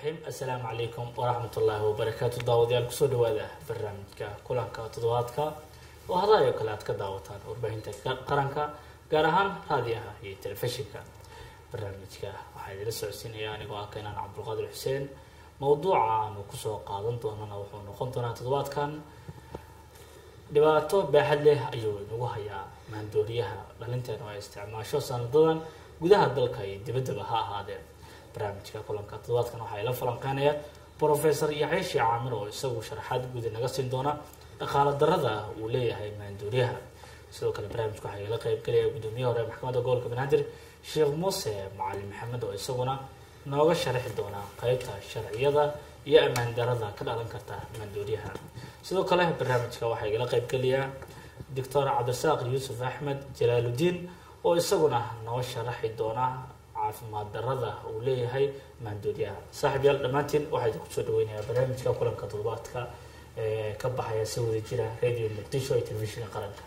raxiim assalaamu calaykum waraxmatullaahi wabarakaatu daawadayaal kusoo dhawaada barnaamijka kulanka toddobaadka oo hadaayo kale aad ka daawataan warbaahinta qaranka gaar ahaan raadiyaha iyo telefishinka barnaamijka waxaa idila socodsiinaya anigoo ah keenaan cabdulqaadir xuseen mowduuca aanu kusoo qaadan doonana wuxuu noqon doonaa toddobaadkan dhibaato baaxad leh ayuu inagu hayaa maandooriyaha dhalinteenu ay isticmaasho sanadadan gudaha dalka iyo dibaddaba ha ahaadeen barnaamijka kulanka toddobaadkan waxaa ila falanqeynaya professor yaxeeshi caamir oo isagu sharaxaad guud naga siin doona dhaqaalo darada uu leeyahay maandooriyaha sidoo kale barnaamijka waxaa igala qeybgelaya guddoomiyaha hore maxkamadda gobolka banaadir sheekh muuse macalin maxamed oo isaguna nooga sharaxi doona qeybta sharciyada iyo ammaan darada ka dhalan karta maandooriyaha sidoo kale barnaamijka waxaa igala qeybgelaya doctor cabdirasaaq yuusuf axmed jalaaludiin oo isaguna noo sharaxi doona caafimaad darada uu leeyahay maandooriyaha saaxib yaal dhammaantiin waxaa idinku soo dhaweynayaa barnaamijka kulanka toddobaadka ee ka baxaya si wada jira radio muqdisho iyo telefishinka qaranka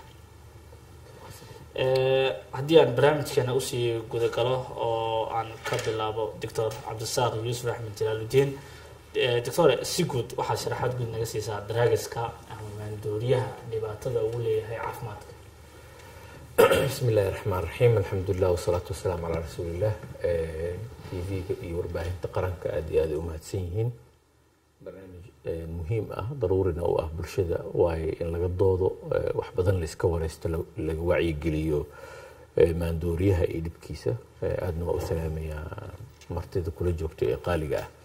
haddii aan barnaamijkeena usii gudagalo oo aan ka bilaabo doctor cabdisaaq yuusuf axmed jalaaludiin doctor si guud waxaad sharaxaad guud naga siisaa daraagiska ama maandooriyaha dhibaatada uu leeyahay caafimaadka bismi illaahi raxmaan raxiim alxamdulilah wasalaatu wasalaamu calaa rasuuliillah t v-ga iyo warbaahinta qaranka aada iyo aada u mahadsan yihiin barnaamij muhiim ah daruurina u ah bulshada waayo in laga doodo wax badan layska wareysto laga wacyigeliyo maandooriyaha iyo dhibkiisa aadna waa u salaamayaa martida kula joogta ee qaaliga ah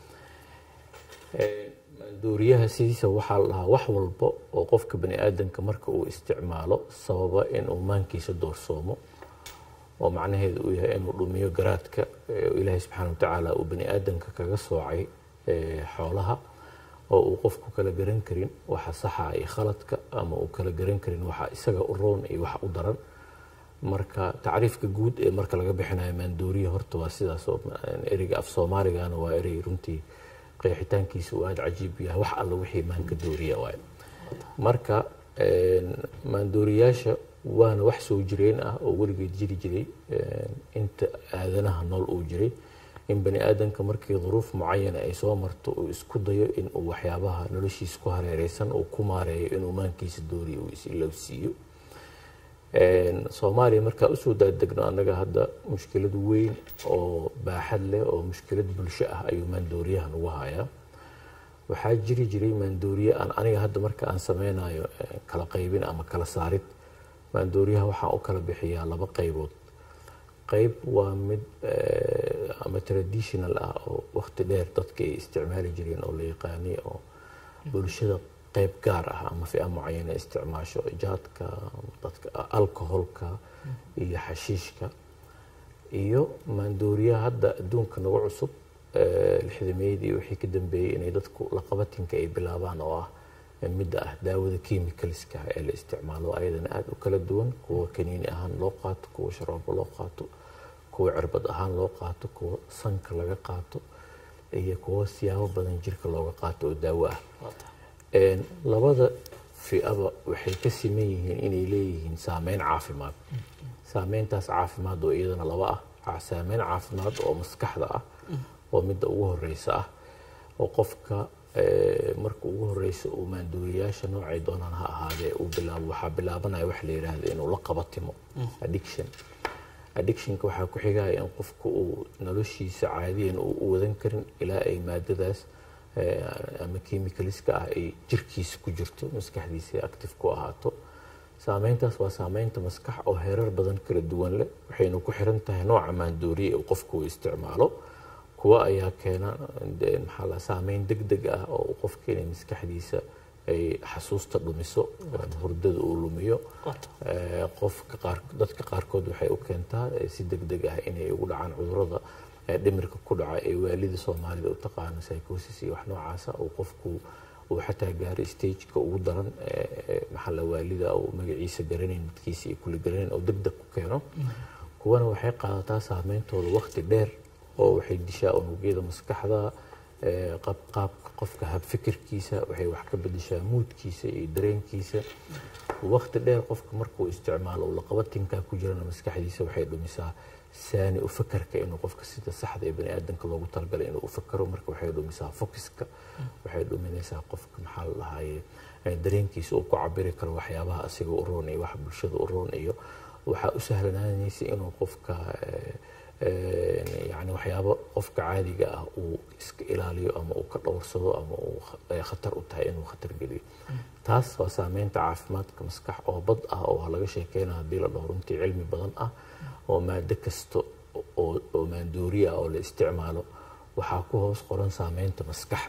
maandooriyaha sidiisa waxaa la dhahaa wax walba oo qofka bani aadamka marka uu isticmaalo sababa inuu maankiisa doorsoomo oo macnaheedu uu yahay inuu dhumiyo garaadka ilaahay subxaana watacaala uu bani aadamka kaga soocay xoolaha oo uu qofku kala garan karin waxa saxa iyo khaladka ama uu kala garan karin waxa isaga u roon iyo waxa u daran marka tacriifka guud ee marka laga bixinayo maandooriya horta waa sidaas oo ereyga af soomaaligana waa erey runtii qeexitaankiisa uu aada cajiib yahay wax alla wixii maanka dooriya waayo marka maandooriyaasha waana wax soo jireen ah oo weligeed jiri jiray inta aadanaha nool uu jiray in bani aadamka markii duruuf mucayana ay soo marto uu isku dayo in uu waxyaabaha noloshiisa ku hareereysan uu ku maareeyo inuu maankiisa dooriyo uu is-ilowsiiyo soomaaliya markaa usoo daadegno annaga hadda mushkilad weyn oo baaxad leh oo mushkilad bulsho ah ayuu maandooriyahan ugu hayaa waxaa jiri jiray maandooriye aan aniga hadda marka aan sameynayo kala qaybin ama kala saarid maandooriyaha waxaan u kala bixiyaa laba qaybood qayb waa mid ama traditional ah oo waqti dheer dadka ay isticmaali jireen oo la yaqaanay oo bulshada qayb gaar ah ama fia mucayana isticmaasho jaadka dadka alcoholka iyo xashiishka iyo maandooriyaha hadda adduunka nagu cusub lixdameydii wixii ka dambeeyey inay dadku laqabatinka ay bilaabaan oo ah midda ah daawada chemicalska ee la isticmaalo ayadana aada u kala duwan kuwa kaniini ahaan loo qaato kuwa sharoobo loo qaato kuwa cirbad ahaan loo qaato kuwa sanka laga qaato iyo kuwa siyaabo badan jirka looga qaato oo daawo ah labada fiaba waxay ka siman yihiin inay leeyihiin saameyn caafimaad saameyntaas caafimaad oo iyadana laba ah saameyn caafimaad oo maskaxda ah oo midda ugu horeysa ah oo qofka marka ugu horeysa uu maandooriyaasha noocay doonaan ha ahaadee uu bilaabo waxaa bilaabanaya wax la yidhaahdo inuu la qabatimo addiction addictionka waxaa ku xigaya in qofka uu noloshiisa caadiyan uu u wadan karin ilaa ay maadadaas ama chemicaliska ah ay jirkiisa ku jirto maskaxdiisa active ku ahaato saameyntaas waa saameynta maskax oo heerar badan kala duwan leh waxayna ku xiran tahay nooca maandooriye uu qofku uu isticmaalo kuwa ayaa keena maxaa la saameyn deg deg ah oo qofka inay maskaxdiisa ay xasuusta dhumiso hurdada uu lumiyo qofka qaar dadka qaarkood waxay u keentaa si deg deg ah inay ugu dhacaan cudurada dhimirka ku dhaca ee waalida soomaalida u taqaano psychosis iyo wax noocaasa uu qofku uu xataa gaaray stageka ugu daran maxaa la waalida uu magaciisa garanayn dadkiisa iyo kulli garanayn oo deg deg ku keeno kuwana waxay qaadataa saameyntooda waqti dheer oo waxay dishaa unugyada maskaxda qaabka qofka habfikirkiisa waxay wax ka bedeshaa muudkiisa iyo dareenkiisa waqti dheer qofka markuu isticmaalo uu laqabatinkaa ku jirana maskaxdiisa waxay dhumisaa saani u fakarka inuu qofka sida saxda ee bani aadamka loogu talagalay inuu u fakaro marka waxay dhumisaa focuska waxay dhuminaysaa qofka maxaa la dhahaye dareenkiisa uu ku cabiri karo waxyaabaha asiga u roon iyo waxa bulshada u roon iyo waxaa u sahlanaanaysa inuu qofka yani waxyaabo qofka caadiga ah uu iska ilaaliyo ama uu ka dhowrsado ama uu khatar u tahay inuu khatar geliyo taas waa saameynta caafimaadka maskax oo bad ah oo laga sheekeyna haddii la dhaho runtii cilmi badan ah oo maado kasta oo maandooriya ah oo la isticmaalo waxaa ku hoos qoran saameynta maskax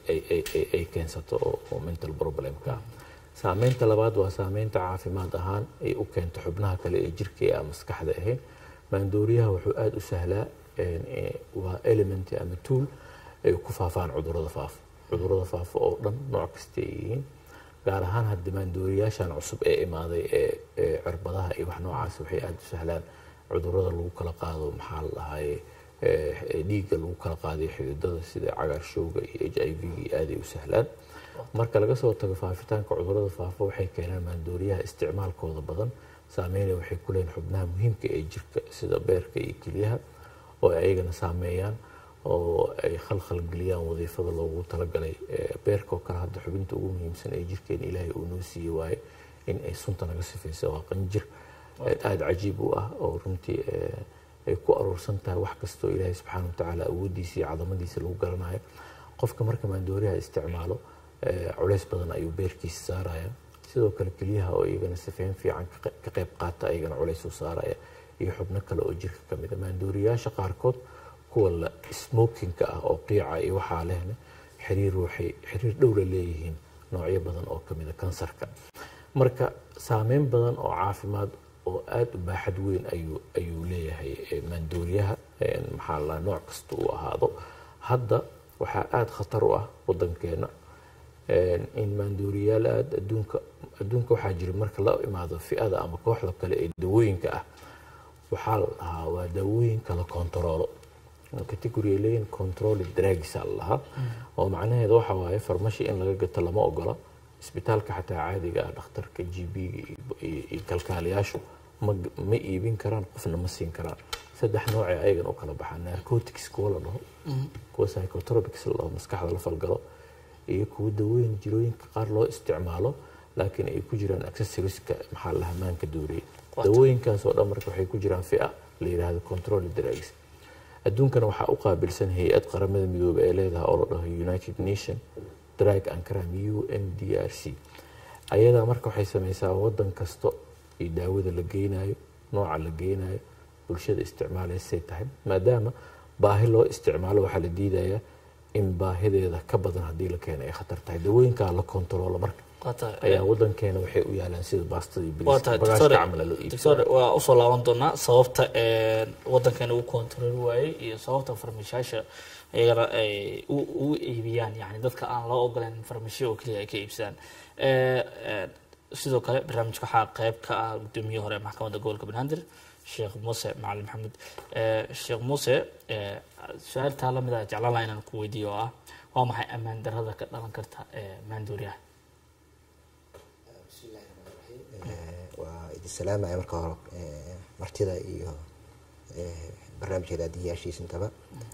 ay keensato oo mental problemka ah saameynta labaad waa saameynta caafimaad ahaan ay u keento xubnaha kale ee jirka ee aan maskaxda ahayn maandooriyaha wuxuu aada u sahlaa waa element ama tool ay ku faafaan cudurada faafa cudurada faafa oo dhan nooc kasta ay yihiin gaar ahaan hadda maandooriyaashan cusub ee imaaday ee cirbadaha iyo wax noocaas waxay aada u sahlaan cudurada lagu kala qaado maxaa la dhahaye dhiigga lagu kala qaadayo xididada sida cagaarshowga iyo h i v ga aaday u sahlaan marka laga soo tago faafitaanka cudurada faafa waxay keenaan maandooriyaha isticmaalkooda badan saameynaya waxay ku leeyihin xubnaha muhiimka ee jirka sida beerka iyo kelyaha oo ayagana saameeyaan oo ay khalkhal geliyaan wadiifada loogu talagalay beerka oo kale hadda xubinta ugu muhiimsan ee jirkeena ilaahay uu noo siiyey waaye in ay sunta naga sifaysa waa qanjir aada cajiib u ah oo runtii ay ku aruursan tahay wax kastoo ilaahay subxaana watacaala awooddiisa iyo cadamadiisa lagu garanayo qofka marka maandooriyaha isticmaalo culays badan ayuu beerkiisa saaraya sidoo kale keliyaha oo iyagana sifeyn fiican ka qayb qaata ayagana culays u saaraya iyo xubno kale oo jirka ka mida maandooriyaasha qaarkood kuwa la smokinka ah oo qiica iyo waxaa lehna xiriir waxay xiriir dhow la leeyihiin noocyo badan oo kamida kansarka marka saameyn badan oo caafimaad oo aada u baaxad weyn ayuu ayuu leeyahay maandooriyaha maxaa la nooc kasta uu ahaado hadda waxaa aada khatar u ah wadankeena in maandooriyaal aada adduunka adduunka waxaa jira marka la imaado fi-ada ama kooxda kale ee dawooyinka ah waxaa la dhahaa waa daawooyinka la kontaroolo category ay leeyihin controled drugs la lahaa oo macnaheeda waxa waaye farmashi in laga gato lama ogola isbitaalka xataa caadiga ah dhakhtarka g b iyo kalkaaliyaashu ma ma iibin karaan qofna ma siin karaan saddex noocee ayagan u kala baxaa narcotics kuwa la dhaho kuwa psychotropics la dhaho maskaxda la falgalo iyo kuwa dawooyin jirooyinka qaar loo isticmaalo laakiin ay ku jiraan accessorieska maxaa la hamaanka dooriyay dawooyinkaas oo dhan marka waxay ku jiraan fia la yidhaahdo control drugs adduunkana waxaa u qaabilsan hay-ad qaramada midoobay ee leedahay oo la dhaho united nation drug and crime u n d r c ayadaa marka waxay sameysaa wadan kasta iyo daawada la geynayo nooca la geynayo bulshada isticmaalaysay tahay maadaama baahi loo isticmaalo waxaa la diidayaa in baahideeda ka badan haddii la keena ay khatar tahay dawooyinkaa la kontaroolo marka ayaa wadankeena waxay u yaalaan sida baastada iyo bagaashka camala loo doctor waa usoo laaban doonaa sababta wadankeena uu kontarool waayey iyo sababta farmashaasha iyagana ay u iibiyaan yani dadka aan loo ogoleen farmashiya oo keliya ay ka iibsadaan sidoo kale barnaamijka waxaa qeyb ka ah gudoomiye hore maxkamadda gobolka banaadir sheekh muuse macalin maxamed sheekh muuse su-aal taa lamid ah jeclaan laha inaan ku weydiiyo oo ah waa maxay ammaan darada ka dhalan karta maandooriyaha bismillahi raxmaan raxiim waa idin salaamaya marka hore martida iyo barnaamijka daadiyaashiisa intaba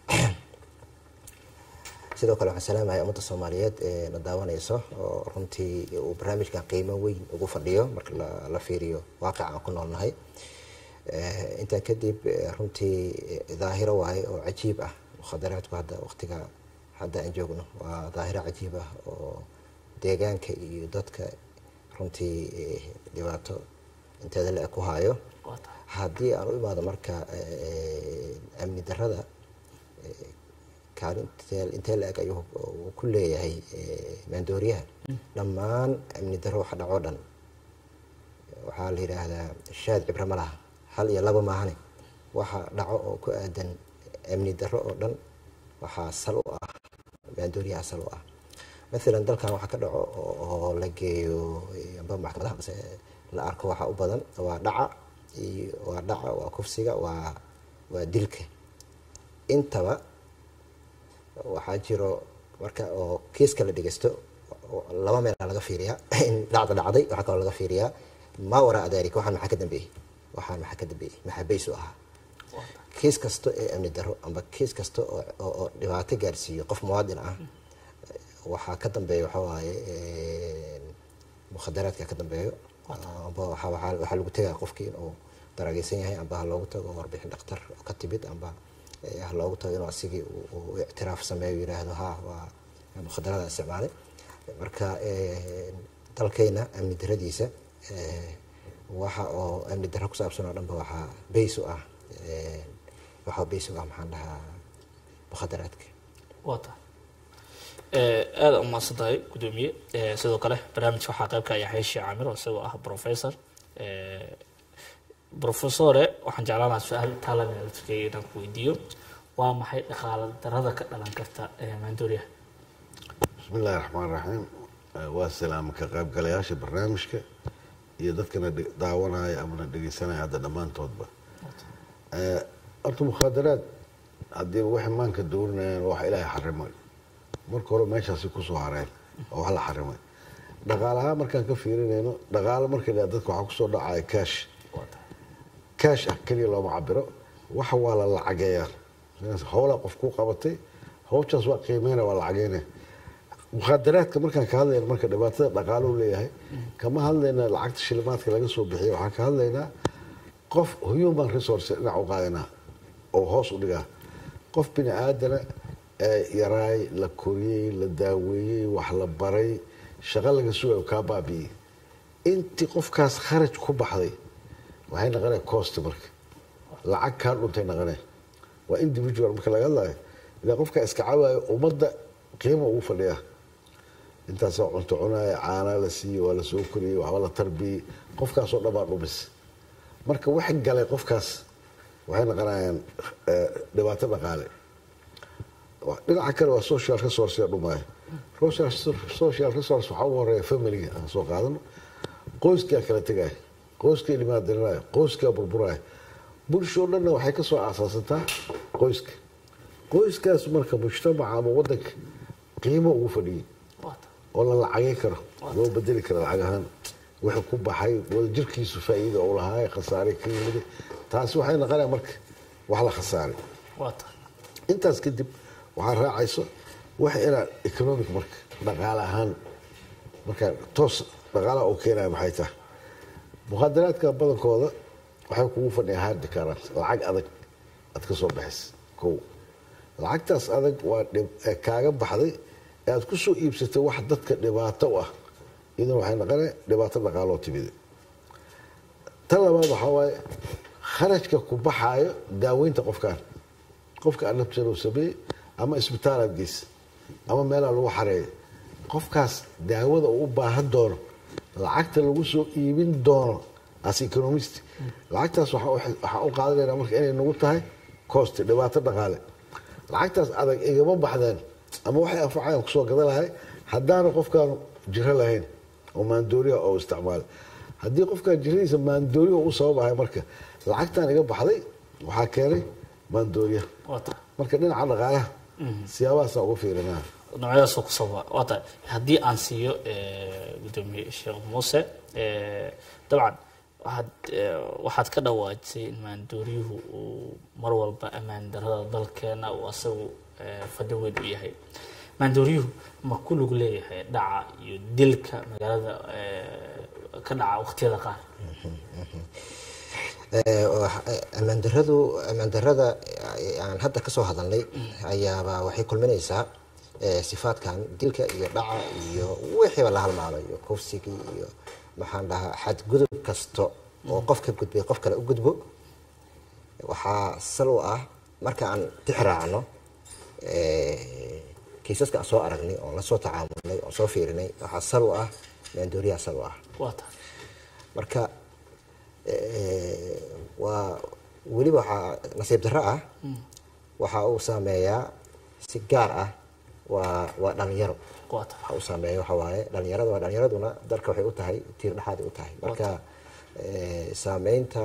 sidoo kale waxaan salaamaya ummadda soomaaliyeed ee na daawanayso oo runtii uu barnaamijkan qiimo weyn ugu fadhiyo marka la fiiriyo waaqic aan ku noolnahay intaa kadib runtii daahiro waaye oo cajiib ah mukhadaraadku hadda waqtiga hadda aan joogno waa daahiro cajiib ah oo deegaanka iyo dadka runtii dhibaato inteeda le ku haayo haddii aan u imaado marka amni darada kaalin intee la-eg ayuu ku leeyahay maandooriyaha dhammaan amni daro waxa dhacoo dhan waxaa la yidhaahdaa shaad cibro ma laha hal iyo laba maahane waxa dhaco oo ku aadan amni daro oo dhan waxaa sal u ah maandooriyaha sal u ah maalan dalkan waxaa ka dhaco oo la geeyo amba maxkamadaha mase la arko waxaa u badan waa dhaca iyo waa dhaca waa kufsiga waa waa dilka intaba waxaa jiro marka oo kiiska la dhegeysto laba meel laga fiiriyaa in dhacda dhacday waxaa kaloo laga fiiriyaa ma waraa dalika waxaan maxaa ka dambeeyey waxaan maxaa ka dambeeyey maxaa bays u ahaa kiis kasta ee amni daro amba kiis kasta oo oo- oo dhibaato gaarsiiyo qof muwaadin ah waxaa ka dambeeya waxa waaye een, mukhadaraadka ka dambeeyo amba waxaa waxaa waxaa lagu tegaa qofkii inuu darageysan yahay amba ha loogu tago warbixin dhakhtar oo ka timid amba eh, ha loogu tago inuu asigii uu- uu ictiraaf sameeyo yiraahdo ha waa mukhadarada isticmaalay marka een, dalkayna amni daradiisa eh, waxa oo amni daro ku saabsan oo dhanba waxaa bays u ah een, waxaa bays u ah maxaan dhahaa mukhadaraadka waa tahay Eh, aada umahadsan tahay gudoomiye Eh, sidoo kale barnaamijka waxaa qayb ka ah yaxya sheekh camir oo isagoo ah professor Eh, professore waxaan jeclaan lahaa su-aal taalan inaad tukeyay inaan ku weydiiyo waa maxay dhaqaala darada ka dhalan karta eh, maandooriyaha bismi illaahi raxmaan raxiim Eh, waa salaama ka qaybgalayaasha barnaamijka iyo dadkana dhe- daawanaya amana dhegeysanaya hadda dhammaantoodba Eh, horta mukhaadaraad haddii waxay maanka doorinayaan waa wax ilaahay xarimay marka hore meeshaasi kusoo hareen oo wax la xarimay dhaqaalahaan markaan ka fiirinayno dhaqaalo marka la dadka waxaa kusoo dhacaya cash waa tahay kaash ah keliya looma cabiro waxa waa la lacageeyaa howlaa qof ku qabatay howshaas waa qiimeyna waa lacageyna mukhaadaraadka markaan ka hadlayna marka dhibaatada dhaqaaluhu leeyahay kama hadlayna lacagta shilimaadka laga soo bixiya waxaan ka hadlaynaa qof human resource dhinac u qaadanaa oo hoos u dhigaa qof bini aadana ee yaraay la koriyey la daaweeyey wax la baray shaqo laga sugayo kaa baabi'iyey intii qofkaas kharaj ku baxday waxay naqonaya cost marka lacag kaa dhuntay naqone waa individual marka laga hadlayo ilaa qofka iska cawaayo ummadda qiimo ugu fadhiya intaasoo cunto cunaya caanaa la siiyey waa la soo koriyey waxba la tarbiyey qofkaasoo dhan baa dhumis marka wax galay qofkaas waxay naqonayaan eh, dhibaato dhaqaale dhinaca kale waa social resource dhumaya social social resource waxaa ugu horeeya familiga aan soo qaadano qoyskaa kala tegaya qoyskaa limaadirinaya qoyskaa burburaya bulshoo dhanna waxay ka soo aasaasantaa qoyska qoyskaas marka mujtamaca ama wadanka qiimo ugu fadhiyey waa tahay oo la lacagay karo loo bedeli karo lacag ahaan wixii ku baxay wadajirkiisu faa'iida uu lahaa khasaare ka yimid taasi waxay noqonaya marka wax la khasaaray waa tahay intaas kadib waxaa raacayso wax inaa economic marka dhaqaale ahaan marka toos dhaqaalaha uu keenaya maxay tahay mukhadaraadka badankooda waxay kugu fadhiyaa hard current lacag adag aad ka soo baxaysa kow lacagtaas adag waa dhib- ee kaaga baxday ee aad ku soo iibsatay wax dadka dhibaato u ah idan waxay noqonaya dhibaato dhaqaaloo timida tan labaad waxaa waaye kharajka ku baxaayo daaweynta qofkaan qofka alabtan uu sameeyey ama isbitaalaad geysa ama meelaa lagu xareeyo qofkaas daawada uu u baahan doono lacagta lagu soo iibin doono as economist lacagtaas waxaa u- waxaa u qaadanayna marka inay nagu tahay cost dhibaato dhaqaale lacagtaas adag igama baxdeen ama waxay anfacayaan kusoo gada lahay haddaanu qofkaanu jiro lahayn oo maandooriya oo isticmaala haddii qofkaan jiradiisa maandooriya u sababahay marka lacagtaan iga baxday waxaa keenay maandooriya waa tahay marka dhinaca dhaqaalaha siyaabahaasa uga fiirinaa noocyadaasoo ku sababa waa tahay haddii aan siiyo eh, gudoomiye sheekh muuse eh, dabcan waxaad eh, waxaad ka dhawaajisay in maandooriyuhu uu mar walba ammaan darada dalkeena uu asagu eh, fadhi weyn u yahay maandooriyuhu ma ku lug leeyahay dhaca iyo dilka magaalada eh, ka dhaca waqtiyada qaar Eh, wax- eh, ammaan daradu ammaan darada eh, aan hadda kasoo hadalnay ayaaba waxay kulminaysaa eh, sifaadkan dilka iyo dhaca iyo wixiiba la halmaalo iyo kufsigii iyo maxaan dhahaa xadgudub kasto oo qof ka gudbay qof kale u gudbo waxaa sal u ah marka aan tixraacno eh, kiisaska aan soo aragnay oon la soo tacaamulnay oon soo fiirinay waxaa sal u ah maandooriyaa sal u ah waa tahay marka eh, waa weliba waxaa nasiib darro ah waxa uu saameeyaa si gaar ah waa waa dhalinyaro waa tahay waxa uu saameeya waxa waaye dhalinyarada waa dhalinyaraduna dalka waxay u tahay tiir dhexaad u tahay marka eh, saameynta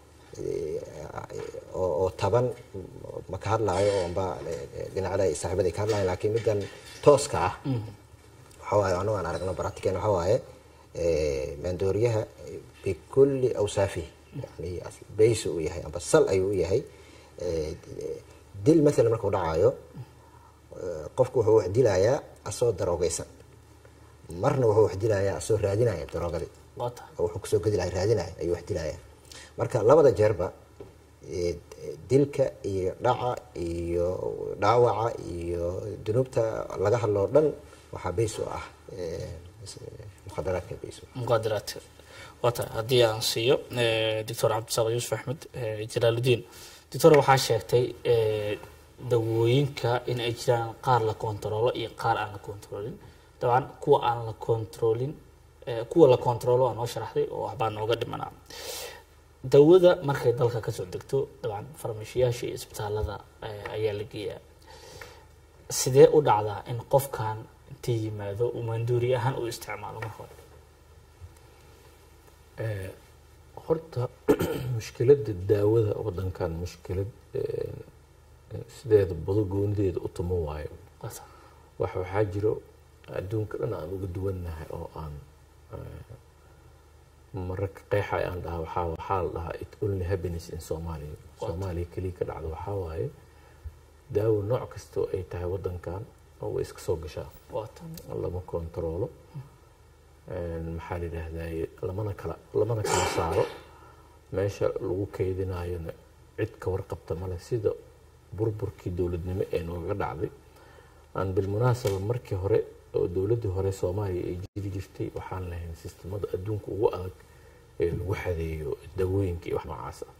eh, oo oo taban ma ka hadlaayo oo amba eh, dhinacyada ay saaxiibada ay ka hadlayan laakiin middan tooska ah waxa waaye anagu aan aragno baratiken waxa waaye eh, maandooriyaha bikulli awsaafi yani baysi uu yahay amba sal ayuu u yahay Eh, dil maalan markuu dhacayo eh, qofku wuxuu wax dilayaa asoo daroogaysan marna wuxuu wax dilayaa asoo raadinaya daroogadii waa tahay oo wuxuu kusoo gedi lahay raadinaya ayuu wax dilaya marka labada jeerba eh, dilka iyo dhaca iyo dhaawaca iyo dunuubta laga hadloo dhan waxaa bays u ah eh, mukhadaraadka bays u ah muqaadaraadka waa tahay haddii aan siiyo doctor cabdisaaq yuusuf axmed eh, jalaaludiin doctor waxaa sheegtay eh, dawooyinka in ay jiraan qaar la kontaroolo iyo qaar aan la kontaroolin dabcan kuwa aan la kontaroolin eh, kuwa la kontaroolo waa noo sharaxday oo waxbaa nooga dhimanaa dawada markay dalka kasoo degto dabcan farmashiyaasha iyo isbitaalada eh, ayaa la geeyaa sidee u dhacdaa in qofkan intii yimaado uu manduuri ahaan u isticmaalo marka hore Eh, horta mushkiladda daawada wadankan mushkilad eh, sideeda bado goonideeda u tumo waayo Waa tahay. wax waxaa jiro adduunka dhan aan uga duwannahay oo aan mararka qeexa aan dhaha waxaa waxaa la dhahaa it only happiness in Somalia Soomaaliya keliya ka dhacda waxaa waaye daawo nooc kasta oo ay tahay wadankan oo way iska soo gashaa waa tahay. lama kontaroolo maxaa la yidhaahdaye lamana kala lamana kala saaro meesha lagu kaydinayona cid ka warqabta male sida burburkii dowladnimo ee nooga dhacday aan bilmunaasaba markii hore oo dowladdii hore soomaaliya ay jiri jirtay waxaan lahayn sistemada adduunka ugu adag ee lagu xadeeyo dawooyinka iyo wax noocaas ah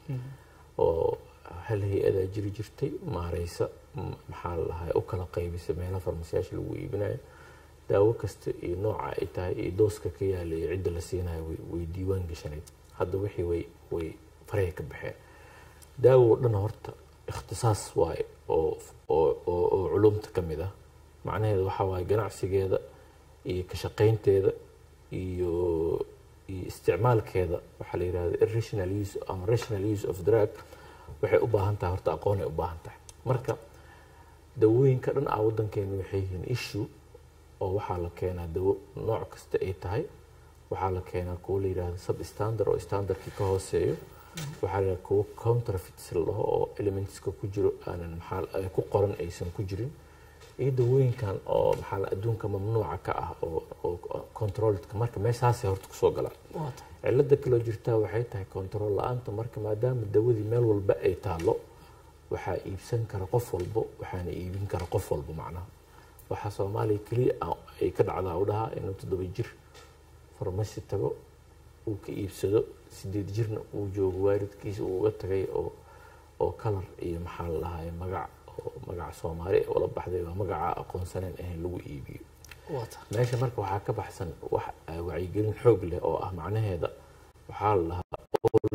oo hal hay-adaa jiri jirtay maareysa m- maxaa la dhahaa u kala qaybisa meelaha farmasiyaasha lagu iibinayo daawo kasta iyo nooca ay tahay iyo dooska ka yaala iyo cidda la siinayo way, way diiwaan gashanayd hadda wixii way way faraha ka baxeen daawo oo dhan horta ikhtisaas waaye oo oo oo, oo culumta ka mid ah macnaheedu waxaa waaye ganacsigeeda iyo ka shaqaynteeda iyo iyo isticmaalkeeda waxaa la yidhahda irrational use ama rational use of drug waxay u baahan tahay horta aqoonay u baahan tahay marka dawooyinka dhan ah wadankeena waxay yihiin issue oo waxaa la keenaa dawo nooc kasta ay tahay waxaa la keenaa kuwo la yidhahdo sub standard oo standardkii ka hooseeyo waxaa la yidhahda kuwo counterfeits la dhaho oo elementska ku jiro aanan maxaa ay ku qoran aysan ku jirin iyo dawooyinkan oo maxaa la adduunka mamnuuca ka ah oo oo controledka marka meeshaasay horta kusoo galaan waa tahay. cilada kaloo jirtaa waxay tahay control la-aanta marka maadaama dawadii meel walba ay taalo waxaa iibsan kara qof walbo waxaana iibin kara qof walbo macnaha waxaa soomaaliya keliya ah ay ka dhacdaa u dhahaa inuu toddoba jir farmasi tago uu ka iibsado sideed jirna uu joogo waalidkiisa uu uga tagay oo oo kalar iyo maxaa la dhahaa magac oo magac soomaali ee ula baxday waa magaca aqoonsaneen ahayn lagu iibiyo waa tahay. meesha marka waxaa ka baxsan wax ah, wacyigelin xoog leh oo ah macnaheeda waxaa la dhahaa all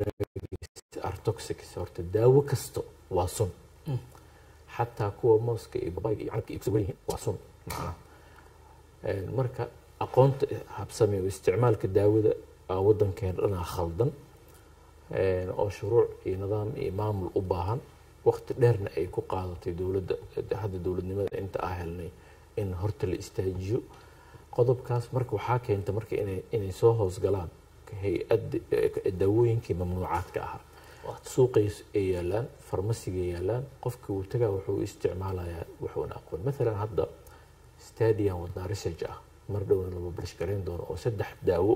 drugs are toxic horta daawo kasto waa sun xataa kuwa mooska iyo babayga iyo canabka iibsan yihiin waa sun macnaha Een, marka aqoonta habsame oo isticmaalka daawada aa wadankeena dhanaa khaldan Een, oo shuruuc iyo nidaam iyo maamul u baahan waqti dheerna ay ku qaadatay dowladda hadda dowladnimada inta aa helnay in horta la istaajiyo qodobkaas marka waxaa keenta marka inay inay soo hoosgalaan hay-ad daawooyinkii mamnuucaadka ahaa suuqay ay yaalaan farmasiga yaalaan qofka uu tagaa wuxuu isticmaalayaa wuxuuna aqoon maalan hadda stadium wadnaa research ah mar dhowna lama barishgarayn doono oo saddex daawo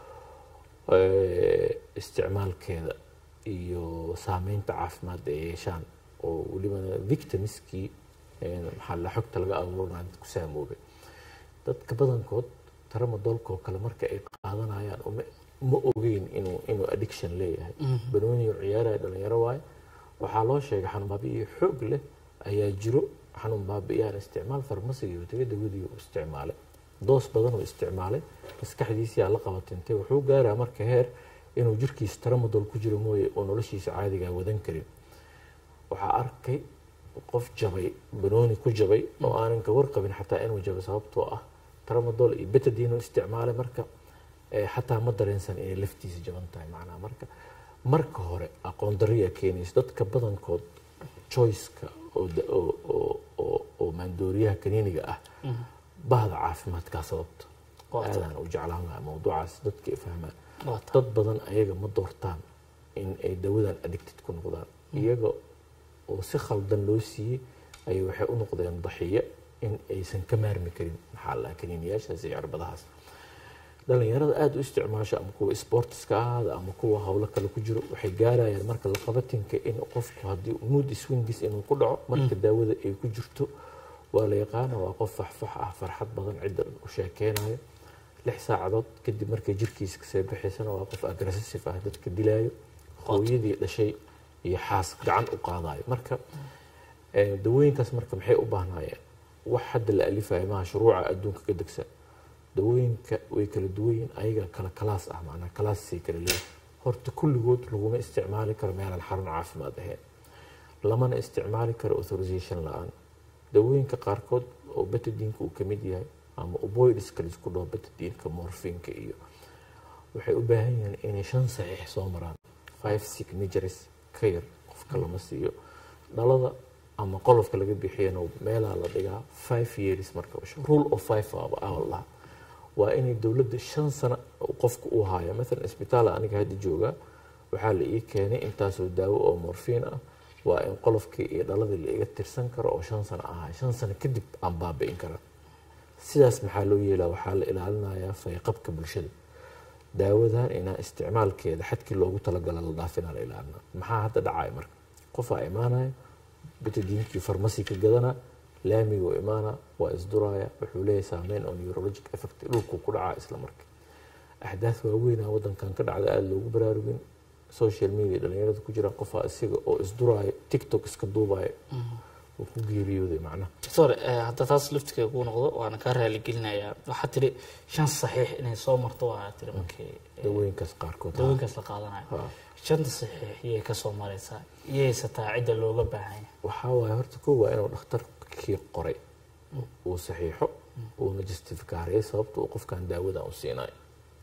eh, isticmaalkeeda iyo saameynta caafimaad ay yeeshaan oo weliba victimskii eh, maxaa la xogta laga abuurinaa dad ku saamoobay dadka badankood tramadolkoo kale marka ay qaadanayaan uma ma ogeyn inuu inuu addiction leeyahay banooniyo ciyaaraya dhalinyaro waaye waxaa loo sheegay xanuun baabi'iyo xoog leh ayaa jiro xanuun baabi'iyaan isticmaal farmasiga iyo taga dawadii uu isticmaalay doos badan uu isticmaalay maskaxdiisiyaa la qabatintay wuxuu gaaraa marka heer inuu jirkiisa tramadol ku jiro mooye oo noloshiisa caadigaa wadan karin waxaa arkay qof jabay banooni ku jabay oo aanan ka warqabin xataa inuu jabay sababtoo ah tramadol iyo betadine uu isticmaalay marka eh, xataa ma dareensan inay laftiisa jaban tahay macnaha marka marka hore aqoon dariya keenaysa dadka badankood choiceka oo da- oo- oo- oo- oo maandooriyaha kaniiniga ah bahda caafimaadkaa sababta Waa tahay. aadaan u jeclaan lahaa mawduucaas dadka ay fahmaan Waa tahay. dad badan ayaga ma doortaan in ay dawadan addicted ku noqdaan iyaga oo si khaldan loo siiyey ayay waxay u noqdeen daxiyo in aysan ka maarmi karin maxaa la kaniiniyaashaas iyo cirbadahaas dhalinyarada aada u isticmaasho ama kuwa sportiska ahaada ama kuwa howlo kale ku jiro waxay gaarayaan marka laqabatinka in qofku haddii mood swingis inuu ku dhaco marka daawada ay ku jirto waa la yaqaana waa qof faxfax ah farxad badan cidda u sheekeynayo lix saacadood kadib markay jirkiisa kasoo baxaysana waa qof aggressive ah dadka dilaayo hooyadii dhashay iyo xaas gacan u qaadayo marka eh, dawooyinkaas marka maxay u baahnaayeen wax hadda la alifayo maaha shuruuca adduunka ka degsan dawooyinka way kala duwan yihiin ayaga kala kalaas ah macnaa kalaasay kala leeyihin horta kulligood laguma isticmaali karo meelaan xarun caafimaad ahayn lamana isticmaali karo authorization la-aan dawooyinka qaarkood oo betadiinka uu kamid yahay ama oboidiska laisku dhaho betadiinka morfinka iyo waxay u baahan yihiin inay shan saxiix soo maraan five signatures ka yar qofka lama siiyo dhalada ama qolofka laga bixiyana meelaa la dhigaa five years marka rule of five aba ah la dhahaa waa inay dowladda shan sano qofka uu haayo maalan isbitaal aniga hadda joogaa waxaa la ii keenay intaasoo daawo oo morfiin ah waa in qolofkii iyo dhaladii la iga tirsan karo oo shan sano ahaa shan sano kadib aan baabi'in kara sidaas maxaa loo yeelaa waxaa la ilaalinayaa fayqabka bulshada daawadan inaa isticmaalkeeda xadkii loogu talagala la dhaafina la ilaalina maxaa hadda dhacaya marka qofaa imaanaya betadiinkii farmasi ka gadana laamiguu imaana waa isduraya wuxuu leeyahay saameyn oo neurologic effect dhulkuu ku dhacaa isla markii axdaaf waaweynaa wadankan ka dhacda aada loogu baraarugin social media dhalinyarada ku jira qofaa isaga oo isduraayo tiktok iska duubayo uu ku geeriyooday macnaha doctor eh, hadda taas laftiga kuu noqdo waana kaa raaligelinayaa waxaa tiri shan saxiix inay soo marto waa tiri markii eh, dawooyinkaas qaarkood dawooyinkaas la qaadanayo Ha. shanta saxiix yay ka soo maraysaa iyaysataa cidda looga baahan yahay waxaa waaye horta kow waa inuu dhakhtarkii qoray uu saxiixo uuna justifikaariyay sababta uu qofkan daawada u siinayo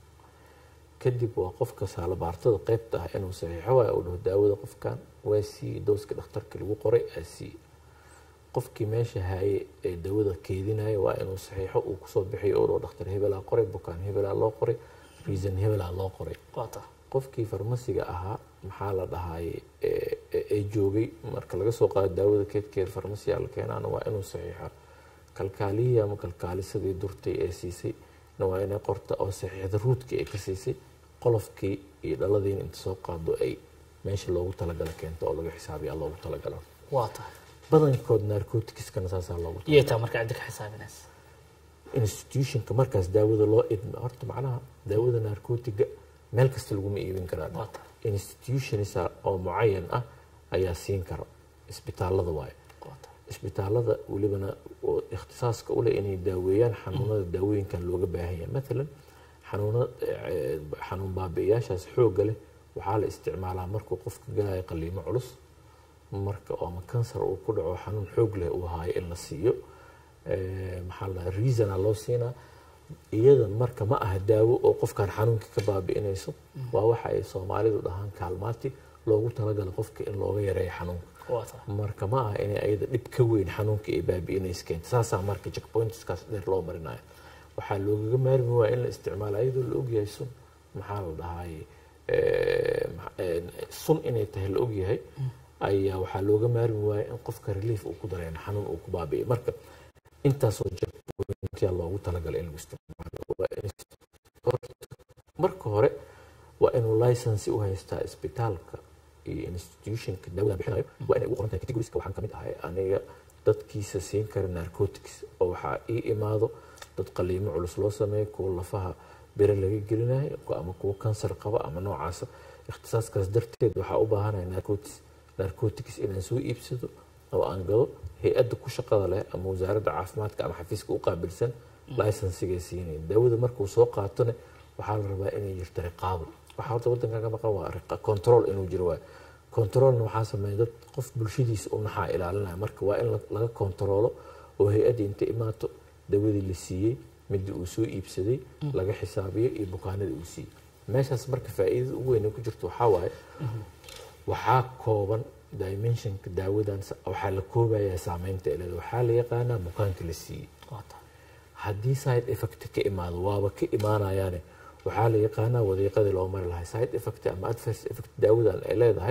kadib waa qofka saalabaartada qeybta ah inuu saxiixo waayo uu dhaho daawada qofkan waa siiye dooska dhakhtarka lagu qoray aa siiye qofkii meesha haye ee daawada keedinaya waa inuu saxiixo uu kusoo bixiyo uu dhaho dhakhtar hebelaa qoray bukaan hebelaa loo qoray reason hebelaa loo qoray waata qofkii farmasiga ahaa maxaa la dhahaye ee- ee ee joogay marka laga soo qaado daawada keedkeeda farmasiya la keenaana waa inuu saxiixa kalkaalihii ama kalkaalisadii durtay ee siisay na waa inay qorta oo saxiixda ruudkii ay ka siisay qolofkii iyo dhaladiin inta soo qaado ay meesha loogu talagala keento oo laga xisaabiya loogu talagalo waata badankood narcoticskana saasaa loogu talagala iyay taa marka cidda ka xisaabinaysa institutionka markaas daawada loo idma horta macnaha daawada narcotiga meel kasta laguma iibin karaa Waata. institutions oo mucayan ah ayaa siin kara isbitaalada waaye waata isbitaalada welibana oo ikhtisaaska u leh inay daaweeyaan xanuunada daawooyinkan looga baahan yahay maalan xanuuna eh, xanuun baabi'iyaashaas xoogga leh waxaa la isticmaalaa markuu qofka galayo qaliimo culus marka oo ama kansar uu ku dhaco xanuun xoog leh uu haayo in la siiyo Eh, maxaa la dhahaa reasona loo siinaa iyada marka ma aha daawo oo qofkan xanuunka ka baabi'inayso waa waxa ay soomaalidu dhahaan kaalmaati loogu talagala qofka in looga yareeyo xanuunka waata marka ma aha inay ayada dhib ka weyn xanuunka ay baabi'inaysa keenta saasaa marka checkpointskaas dheer loo marinayo waxaa loogaga maarmi waa in la isticmaalo ayadoo la ogyahay sun maxaa la dhahaye eh, ma- eh, sun inay tahay la ogyahay ayaa waxaa looga maarmi waaya in qofka relief uu ku dareemo xanuun uu ku baabi'iyo marka intaasoo checkpointyaa loogu talagalay in lagu isticmaalo Waa in marka hore waa inuu license u haystaa isbitaalka iyo institutionka daawada bixinayo waa inay ugu qoran tahay categorieska waxaan kamid ahay aniga dadkiisa siin kara narcotics oo waxaa ii imaado dad qaliimo culus loo sameeyo kuwa lafaha bere laga gelinayo ku- ama kuwa kansar qaba ama noocaasa ikhtisaaskaas darteed waxaa u baahanaya narcotics narcotics inaan soo iibsado oo aan gado hay-adda ku shaqada leh ama wasaaradda caafimaadka ama xafiiska u qaabilsan licensigay siinaya daawada markuu soo qaatone waxaa la rabaa inay jirto riqaabo waxaa horta wadankan ka maqan waa riqa- control inuu jiro waay controlna waxaa sameeya dad qof bulshadiisa u naxaa ilaalinaya marka waa in la- laga controlo oo hay-adda inta imaato dawadii la siiyey midii uu soo iibsaday laga xisaabiyo iyo bukaanadii uu siiyey meeshaas marka faa'iidada ugu weyn ee ku jirto waxaa waaye waxaa kooban dimensionka daawadan sa- waxaa la koobayaa saameynta ay leedahay waxaa la yaqaanaa bukaanka la siiyey waata haddii side effect ka imaado waaba ka imaanayaane waxaa la yaqaanaa wadiiqadii loo mari lahay side effect ama adverse effect daawadan ay leedahay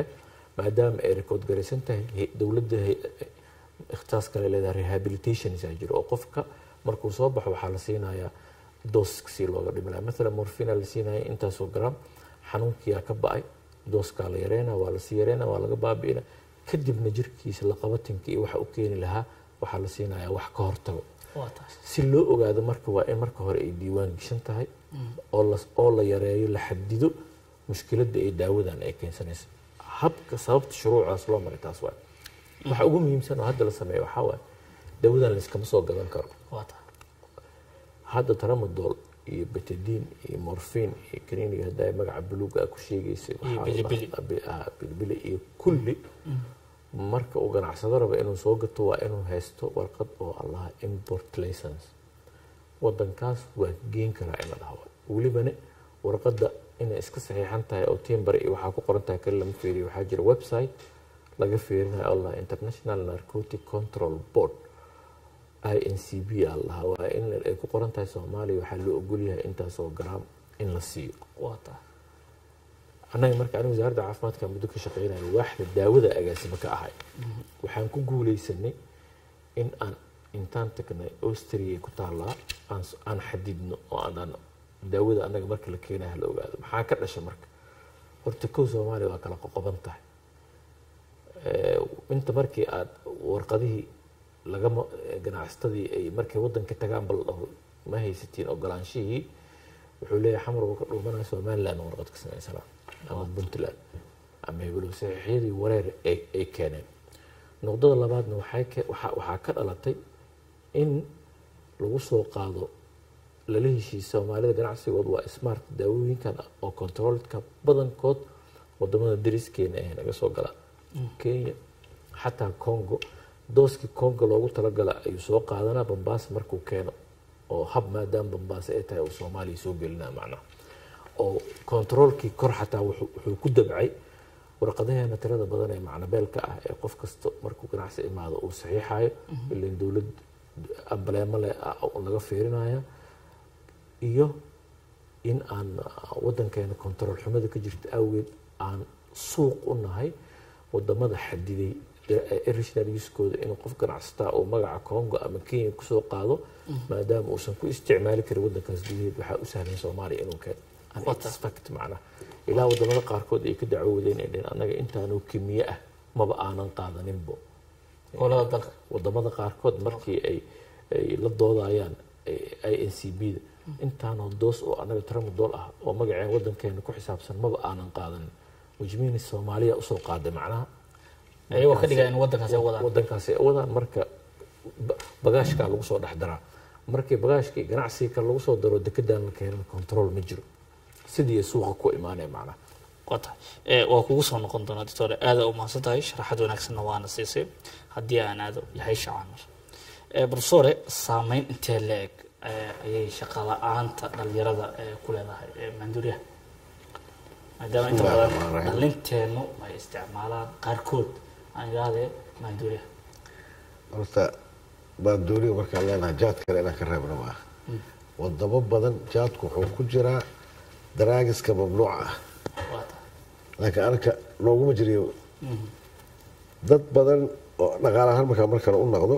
maadaama ay record garaysan tahay he- dowladda he- ikhtaas kale leedahay rehabilitation isaa jiro oo qofka markuu soo baxo waxaa la siinayaa dooskii looga dhimi lahaa maalan morfina la siinaya intaasoo gram xanuunkiyaa ka ba'ay dooskaa la yareynaa waa lasii yareynaa waa laga baabi'ina kadibna jirkiisa laqabatinka iyo waxa u keeni lahaa waxaa la siinayaa wax ka hortago waa taas si loo ogaado marka waa in marka hore ay diiwaan geshan tahay oo la oo la yareeyo la xadido mushkiladda ay daawadan ay keensanaysa habka sababta shuruucaas loo maray taas waay waxa ugu muhiimsan oo hadda la sameeyo waxaa waaye daawadan layskama soo gadan karo waa taas hadda tramadol iyo betadine iyo morphine iyo kaniiniga hadda ay magaca buluuga ah ku sheegaysay Iyo waxaa la bilibili. dhahaa- bi- ah, bilibili iyo kulli marka uu ganacsado raba inuu soo gato waa inuu haysto warqad oo allaha import license wadankaas waa geen karaa in la dhaho welibana warqadda inay iska saxiixan tahay oo timbare iyo waxaa ku qoran tahay kale lama fiiriyo waxaa jira website laga fiirinayo allah international narcotic control board incb aa lahaa waa in ay ku qoran tahay soomaaliya waxaa loo ogolyahay intaasoo gram in la siiyo waa taas annaga marka aniga wasaaradda caafimaadka muddo ka shaqeynayo waaxda daawada agaasimo ka ahay waxaan ku guuleysanay in aan intaan tagnay austria ku taallaa aan s- aan xadidno oo aanan daawada annaga marka la keenaya la ogaado maxaa ka dhasha marka horta kow soomaaliya waa kala qoqoban tahay Eh, inta markii aad warqadihii lagama ganacsatadii ay markay wadanka tagaan bal dhaho ma haysatiin ogolaanshihii wuxuu leeyahay xamar uu ka dhuumanaya somaliland warqad ka samaysanaa ama puntland ama heblow saxiixyadii wareer ay ay keeneen noqdada labaadna waxay ke- waxaa waxaa ka dhalatay in lagu soo qaado lala heshiis soomaalida ganacsigood waa smart daawooyinkan oo controlka badankood wadamada dariskeena ee naga soo galaan kenya xataa congo dooskii congo loogu talagala ayuu soo qaadanaa bambaasa markuu keeno oo hab maadaama bambaasa ay tahay uu soomaaliya soo gelinaa macnaha oo controlkii kor xataa wuxuu wuxuu ku dabcay warqadaheena tirada badan ee macnabeelka ah ee qof kasta markuu ganacsi imaado uu saxiixayo ilan dowlad ambaleemo leh ah oo laga fiirinaya iyo in aan ah, wadankeena control xumada ka jirta awgeed aan suuq u nahay wadamada xadiday original usekooda inuu qof ganacsataa uu magaca congo ama kenya kusoo qaado maadaama uusan ku isticmaali karin wadankaas gudaheed waxaa u sahlan soomaaliya inuu keeno An Wata. expect macnaha ilaa wadamada qaarkood ay ka dacwoodeen ay dheheen annaga intaanu kimiye ah maba aanan qaadaninbo gobolada dalka wadamada qaarkood markii ay ay la doodayaan incb da intaanoo doos oo annaga tramadol ah oo magaceen wadankeena ku xisaabsan maba aanan qaadanin wajmiini soomaaliya usoo qaaday macnaha ayagoo ka dhigaya in wadankaasi ay wadaan wadankaasi ay wadaan marka ba- bagaashkaa lagu soo dhex daraa markii bagaashkii ganacsiga kale lagu soo daro dekedaan la keenan control ma jiro sidii suuqa ku imaanaya macnaha waa tahay Eh, waa kugu soo noqon doonaa doctor aada u mahadsan tahay sharaxad wanaagsanna waana siisay haddii aan aado yahay shacaanur professore saameyn intee leeg ayay shaqa la-aanta dhalinyarada eh, ku leedahay eh, maanduuryaha maadaama inta Bismillaahi badan rahmaani rahiim. dhalinteennu ay isticmaalaan qaarkood aan idhaahdee maanduuryaha horta baandooniga markaan leenahay jaad kale inaan ka reebno ma aha wadamo badan jaadku wuxuu ku jiraa daraagiska mamnuuca ah waa tahay laakiin anaka nooguma jiriyo dad badan oo dhaqaale ahaan markaa markale u noqdo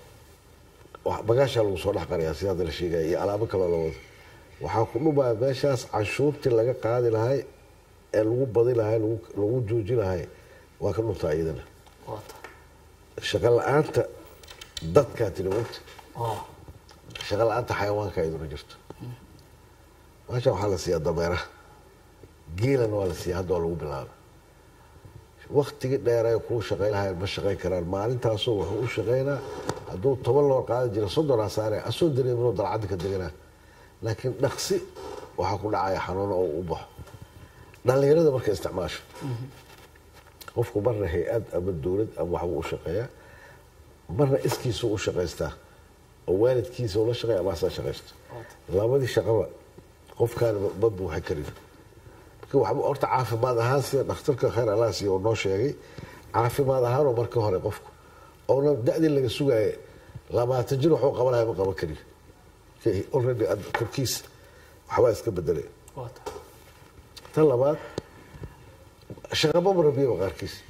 wax- bagaashaa lagu soo dhex qariyaa sida hadda la sheegaya iyo alaabo kaloo la wado waxaa ku dhumaya meeshaas canshuurtii laga qaadi lahay ee lagu badi lahay lagu- lagu jooji lahay waa ka dhuntaa iyadana waa tahay shaqo la-aanta dadkaa tiri wagti waa shaqo la-aanta xayawaanka iyaduna jirto meesha waxaa la siiyaa dameeraha geelana waa la siiyaa hadda waa lagu bilaaba waktigii dheeree kuu shaqayn lahayn ma shaqayn karaan maalintaasoo wuxuu u shaqaynaa hadduu toban loo qaadi jira soddon asaare asoo dareeminoo dalcadda ka deganaa laakiin dhaqsi waxaa ku dhacaya xanuuno oo u baxo dhallinyarada marka isticmaasho qofku marna hay-ad ama dowlad ama waxbuu u shaqeeyaa marna iskiisuu u shaqaystaa oo waalidkiisa ula shaqeeya ama asaa shaqaysto labadii shaqaba qofkaan ma buuxa karin marka waxba horta caafimaad ahaan sida dhakhtarka khayr allah siiya oo noo sheegay caafimaad ahaanoo marka hore qofku oona da-dii laga sugaaye labaatan jir waxuu qabanaya ma qaban kariyo already ad- korkiisa waxbaa iska bedelay waa tahay tan labaad shaqaba marabiyaba qaarkiis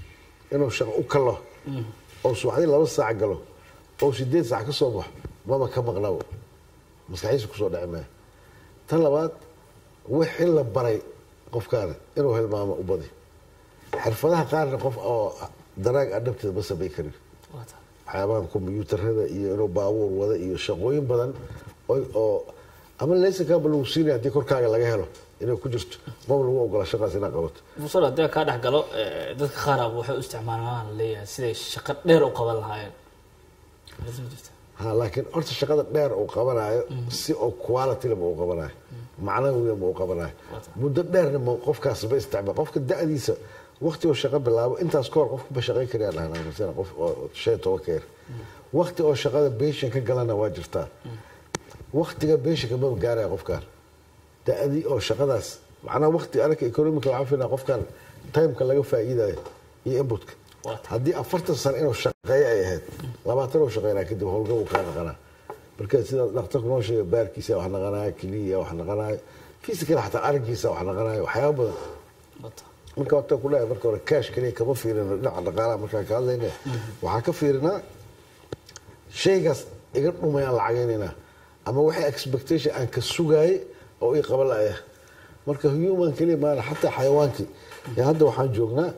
inuu shaqo u kalo oo subaxdii laba saac galo oo sideed saac ka soo baxo maba ka maqnabo maskaxiisa kusoo dhici maya tan labaad wixii la baray qofkaana inuu hilmaamo u badi xirfadaha qaarna qof oo daraag adhabteeda ma samay karin waa tahay waxyaabahan kombiyuutarada iyo inuu baabuur wada iyo shaqooyin badan oo- oo ama laysankaaba lagu siinaya haddii korkaaga laga helo inay ku jirto maba lagu ogola shaqaas inaad qabato musal haddii kaa dhex galo eh, dadka qaar ah waxay u isticmaalaan leeyahay siday shaqo dheer u qaban lahaayeen Arrintaas ma jirta ha laakiin horta shaqada dheer uu qabanayo si oo quality ma uu qabanayo macnawiga ma uu qabanayo muddo dheerna ma qofkaas ma isticmaal qofka da'diisa waqti oo shaqo bilaabo intaas kahor qofka ma shaqayn karayaan dhahnaa masala qof oo shan iyo toban ka yar waqti oo shaqada beeshan ka galana waa jirtaa waqtiga beeshanka maba gaaraya qofkaan da'dii oo shaqadaas macnaha waqti anaka economica waxaan filayaa qofkan timeka laga faa'iidayo iyo inputka Waa tahay. haddii afartan sano inuu shaqeeyo ay ahayd labaatan uu shaqeynaa kadib howlgab uu kaa naqanaa marka sida dhakhtarku noo sheegay baarkiisa wax naqanayo keliya wax naqanayo physical xataa araggiisa wax naqanayo waxyaaba badan waa tahay marka wata ku leeyahay marka hore cash keliya kama fiirino dhinaca dhaqaalaha markaan ka hadlayna waxaa ka fiirinaa shaygaas iga dhumayaan lacagaynaynaa ama waxay expectation aan ka sugaayay oo ii qaban la'aya marka human keliya maana xataa xayawaankii ee hadda waxaan joognaa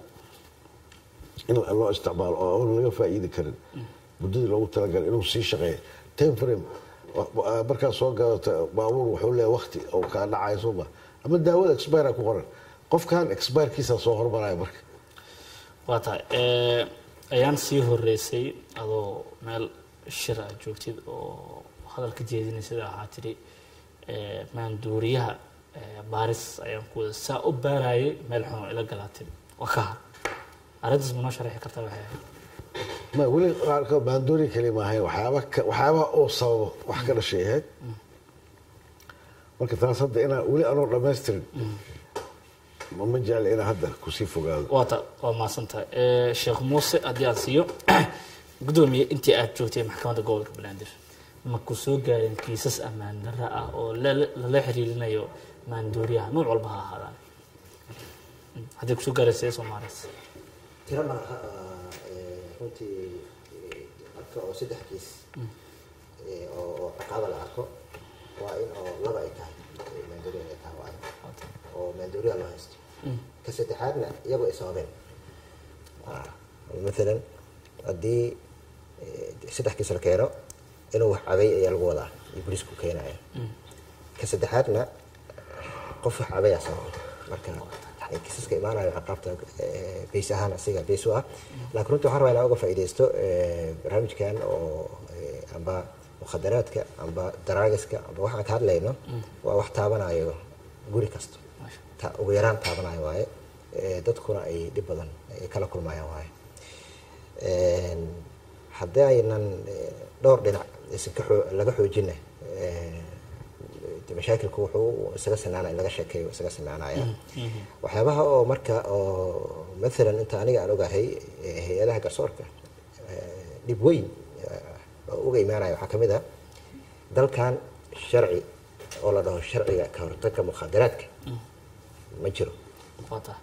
in loo isticmaalo oo aan laga faa'iidi karin muddadii loogu talagalay inuu sii shaqeeyo time frame markaad soo gadato baabuur wuxuu leeyahay waqti oo kaa dhacayo sooma ama daawada expire ku qoran qofkan expirekiisa soo hormaraya marka waa tahay Eh, ayaan sii horeysay adoo meel shir aad joogtid oo hadal ka jeedinaysa waxaa tidhi eh, maanduuriyaha eh, baaris ayaan ku wada saa u baarayay meel xun oo ila galaatin waa ka har arrintaas ma noo sharaxi kartaa waxay ahayd ma weli qaarkood baandoori keli maahayn waxyaaba ka- waxyaabaha oo sababo wax ka dhashay ahayd marka taas hadda inaan weli anoo dhammaystirin ma ma jecli inaan hadda kusii fogaado waa ta waa mahadsan tahay Eh, sheekh muuse haddii aan siiyo gudoomiye intii aad joogtay maxkamadda gobolka banaadir ma ku soo gaareen kiisas ammaan darra ah oo lala lala xiriirinayo maandooriyaha nooc walba ha ahaadaan Mm, haddii kusoo gaareen sidee soo maaraysa tiro malaha eh, runtii eh, marka oo saddex kiis eh, oo oo ciqaaba la arko waa in oo laba ay tahay eh, maandooriya ay tahay waayo oo maandooriya loo haysto ka saddexaadna iyagoo ay sababeen Ah, maalan haddii eh, saddex kiis la keeno inuu wax cabay ayaa lagu wadaa iyo booliisku keenaya ka saddexaadna qof wax cabayaa sababay marka yani kiisaska imaanayo ciqaabta eh, beys ahaan asiga beys u ah laakiin runtii waxaan rabaa inaan uga faa'iidaysto eh, barnaamijkan oo eh, amba mukhadaraadka amba daraagiska amba waxaan ka hadlayno waa wax taabanayo guri kasta ta- ugu yaraan taabanayo waaye Eh, dadkuna ay dhib badan ay kala kulmayaan waaye Een, haddii aynan eh, dhowr dhinac isan ka xoo- laga xoojina eh, de mashaakilku wuxuu isaga sinaana in laga sheekeeyo isaga sinaanaya waxyaabaha oo marka oo maalan inta aniga aan ogahay eh, hay-adaha garsoorka eh, dhib weyn eh, oo uga imaanaya waxaa ka mid ah dalkan sharci oo la dhaho sharciga ka hortagga mukhadaraadka ma jiro waa tahay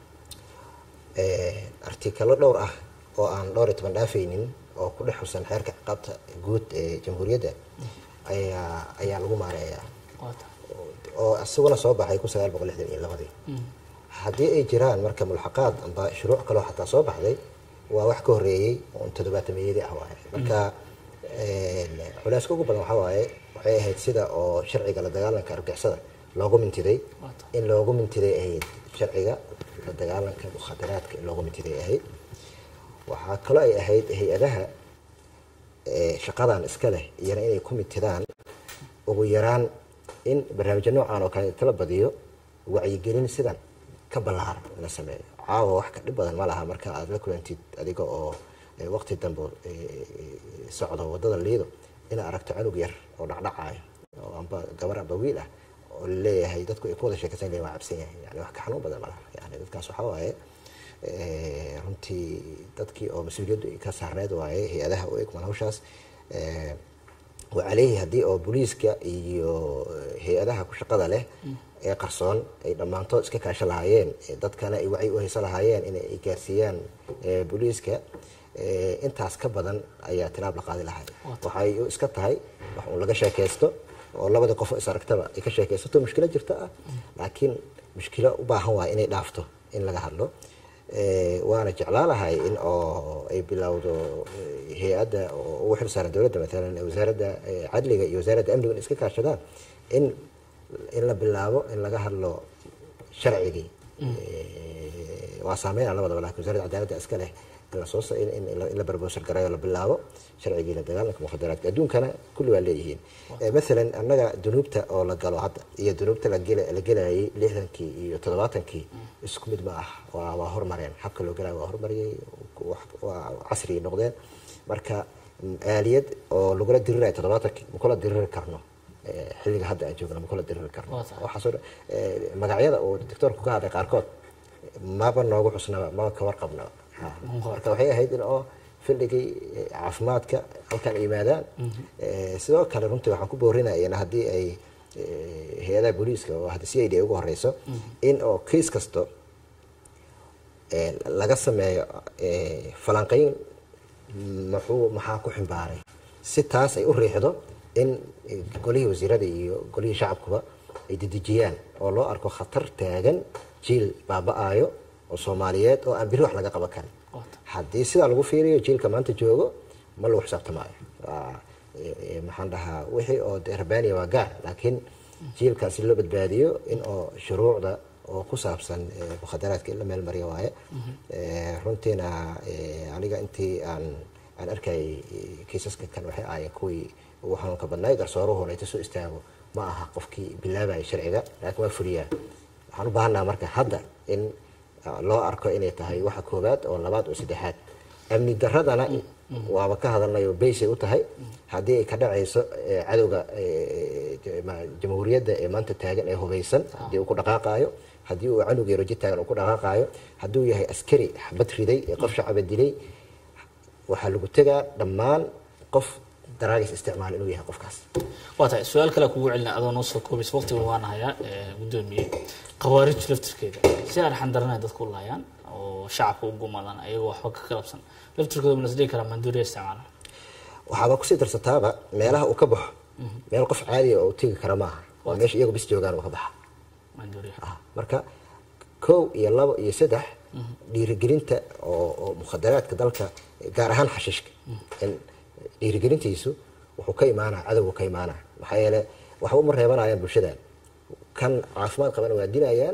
Eh, artikalo dhowr ah oo aan dhowr iyo toban dhaafaynin oo ku dhex xusan xeerka ciqaabta guud ee jamhuuriyadda ayaa ayaa lagu maareeyaa waa tahay oo isaguna soo baxay kun sagaal boqol lixdan iyo labadii haddii ay jiraan marka mulxaqaad amba shuruuc kaloo xataa soo baxday waa wax ka horreeyey un toddobaatameyadii ah waaye marka een, culeyska ugu badan waxaa waaye waxay ahayd sida oo sharciga la dagaalanka argixisada loogu mintiday in loogu mintiday ahayd sharciga la dagaalanka mukhadaraadka in loogu mintiday ahayd waxaa kaloo ay ahayd hay-adaha ee, shaqadan iska leh iyana inay ku mintidaan ugu yaraan in barnaamijyo noocan oo kale inta la badiyo wacyigelin sidan ka ballaaran la sameeyo caawa wax ka dhib badan ma laha marka aad la kulantid adiga oo eh, waqti dambe eh, socdo wadada liido inaad aragto cunug yar oo dhacdhacayo oo amba gabar amba wiil ah oo laleeyahay dadku ay ku wada sheekaysan leeyihin waa cabsan yahay yani wax ka xanuun badan ma laha yani dadkaas waxaa waaye eh, runtii dadkii oo mas-uuliyaddu ay ka saarneed waaye hay-adaha u egman hawshaas eh, wacaleyhi haddii oo booliiska iyo hay-adaha ku shaqada leh ee qarsoon ay dhammaantood iska kaasho lahaayeen ee dadkana ay wacyi u haysan lahaayeen inay ay gaarsiiyaan ee, booliiska ee, intaas ka badan ayaa tilaab la qaadi lahay waxay u iska tahay wax uun laga sheekaysto oo labada qof oo is aragtaba ay ka sheekaysato mushkilo jirta ah laakiin mushkilo u baahan waay inay dhaafto in laga hadlo Ee, waana jeclaalahay in oo ay bilowdo ee, hay-adda oo ugu xil saaran dowladda maalan ee wasaaradda ee, cadliga iyo wasaaradda amniga in iska kaashadaan in in la bilaabo in laga hadlo sharcigii Ee, waa saameynaa labadaba laakiin wasaaradda cadaaladda iska leh in la soo sa- in in la- in la barboosar garayo la bilaabo sharcigii la dagaalanka mukhadaraadka adduunkana kulli waa leeyihiin Ee, maalan annaga dunuubta oo la galo hadda iyo dunuubta la gela- la gelayay lixdankii iyo toddobaatankii isku mid ma ah waa waa hormareen habka loo gelayo waa hormariyey wax- waa casrigii noqdeen marka mm, aaliyad oo lagula dirirayo toddobaatankii makula diriri karno Ee, xilliga hadda aan joogno makula diriri karno Waa tahay. waxaasoo dhan- ee, magacyada uu doctoorku ka hadlay qaarkood maba noogu xusnaba maba ka warqabnaba Ha. marka waxay ahayd in oo fildhigii eh, caafimaadka halkan ay yimaadaan Eh, sidoo kale runtii waxaan ku boorinayana haddii ay eh, hay-adaha booliiska oo hadda c i d ay ugu horeyso in oo kiis kasto eh, laga sameeyo eh, falanqayn muxuu maxaa ku ximbaaray si taas ay u riixdo in eh, golihii wasiirada iyo golihii shacabkuba ay dedejiyaan oo loo arko khatar taagan jiil baaba-ayo oo soomaaliyeed oo aan biri wax laga qaban karin haddii sidaa lagu fiiriyo jiilka maanta joogo ma lagu xisaabtamaayo Waa, eh, eh, maxaan dhahaa wixii oo dee rabbaaniya waa gaar laakiin jiilkaas si loo badbaadiyo in oo shuruucda oo ku saabsan eh, mukhadaraadka in la meel mariyo waaye Eh, runtiina eh, aniga intii aan aan arkayay eh, kiisaska kan waxay ahaayeen kuwii ugu xanuunka badnaay garsooruhuna inta soo istaago ma aha qofkii bilaabaya sharciga laakiin waa fuliyaa waxaan u baahannaha marka hadda in uh, loo arko inay tahay waxa koowaad oo labaad oo saddexaad amni daradana waaba ka hadalnayo baysay u tahay haddii ay ka dhacayso eh, cadowga eh, eh, ma- jamhuuriyadda ee maanta taagan ee hubeysan haddii uu ku dhaqaaqaayo haddii uu canug yaro jid taagan uu ku dhaqaaqaayo hadduu yahay askari xabad riday ee qof shacaba dilay waxaa lagu tegaa dhammaan qof daraagis isticmaal inuu yahay qofkaas waa tahay su-aal kale kugu celina adoo noo soo koobaysa waqtiga waan hayaa ee, gudoomiye khawaarij laftirkeeda si arxan daranay dadku u laayaan oo shacabka u gumadaan ayagoo waxba ka qalabsan laftirkooda ma lasdhihi karaa maanduuriya isticmaala waxaaba kusii darsataaba meelaha uu ka baxo meel qof caadiya oo u tegi kara maaha waa meesha iyagu bis joogaan uu ka baxa maanduuriya Ah, marka kow iyo labo iyo saddex dhiirigelinta oo oo mukhadaraadka dalka gaar ahaan xashiishka in dhiirigelintiisu wuxuu ka imaanaa cadowgu ka imaanaa maxaa yeele waxba uma reebanayaan bulshadan kan caafimaad qabana waa dilayaan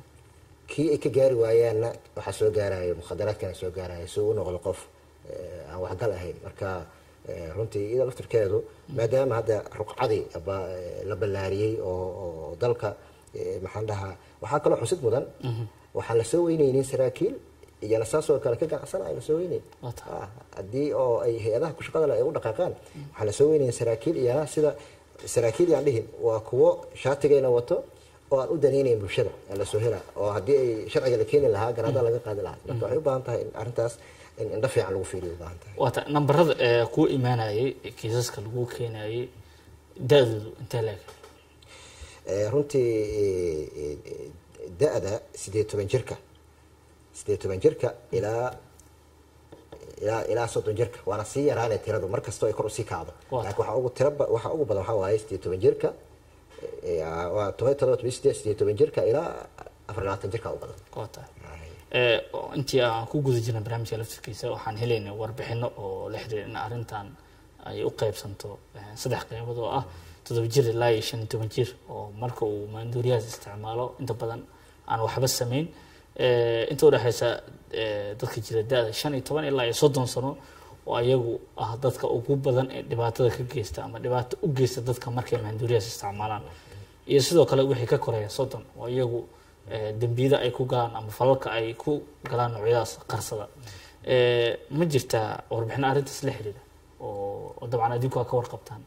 kii ay ka gaari waayaanna waxaa soo gaaraya mukhadaraadkana soo gaaraya si uu u noqdo qof eh, aan waxgal ahayn marka eh, runtii iyada laftirkeedu maadaama hadda ruqcadii ba- eh, la ballaariyey oo oo dalka eh, maxaan dhahaa waxaa kaloo xusid mudan waxaan lasoo weyneynin saraakiil iyana saasoo kale ka ganacsanaya lasoo weyneyn Waa tahay. Ah, haddii oo ay hay-adaha ku shaqada leh ay u dhaqaaqaan waxaa lasoo weynaya saraakiil iyana sida saraakiil yaan dhihin waa kuwo shaatigayna wato oo aan u danaynayn bulshada aan lasoo hela oo haddii ay sharciga la keeni lahaa garaada laga qaadi lahaa marka waxay u baahan tahay in arrintaas in indho fiican lagu fiiriyo u baahan tahay waa tahay nambarada ee kuu imaanayay ee kiisaska lagu keenayay da-doodu intee leeg Eh, runtii eh, eh, da-da sideed toban jirka sideed toban jirka ilaa ilaa ilaa soddon jirka waana sii yaraanay tiradu mar kastoo ay kor usii kacdo Waa laakiin waxaa ugu tira ba- waxaa ugu badan waxaa waaye sideed toban jirka eh, eh, waa toban iyo todoba toban iyo sideed sideed toban jirka ilaa afar iyo labaatan jirka u badan waa tahay ee oo intii aan ku guda jirnay barnaamijka laftirkiisa waxaan helaynay warbixino oo la xiriira in arrintan ay u qaybsanto eh, saddex qaybood oo ah toddoba jir ilaa iyo shan iyo toban jir oo marka uu maanduuriyahaas isticmaalo inta badan aan waxba samayn Eh, inta udhexeysa eh, dadka jira da-da shan iyo toban ilaa iyo soddon sano oo ayagu ah dadka ugu badan ee dhibaatada ka geysta ama dhibaato u geysta dadka markay maanduuriyahaas isticmaalaan iyo sidoo kale wixii ka koreeya soddon oo iyagu eh, dembiyada ay ku galaan ama falalka ay ku galaan noocyadaas qarsada Eh, ma jirtaa warbixino arrintaas la xiriira oo oo dabcan adinku aa ka warqabtaan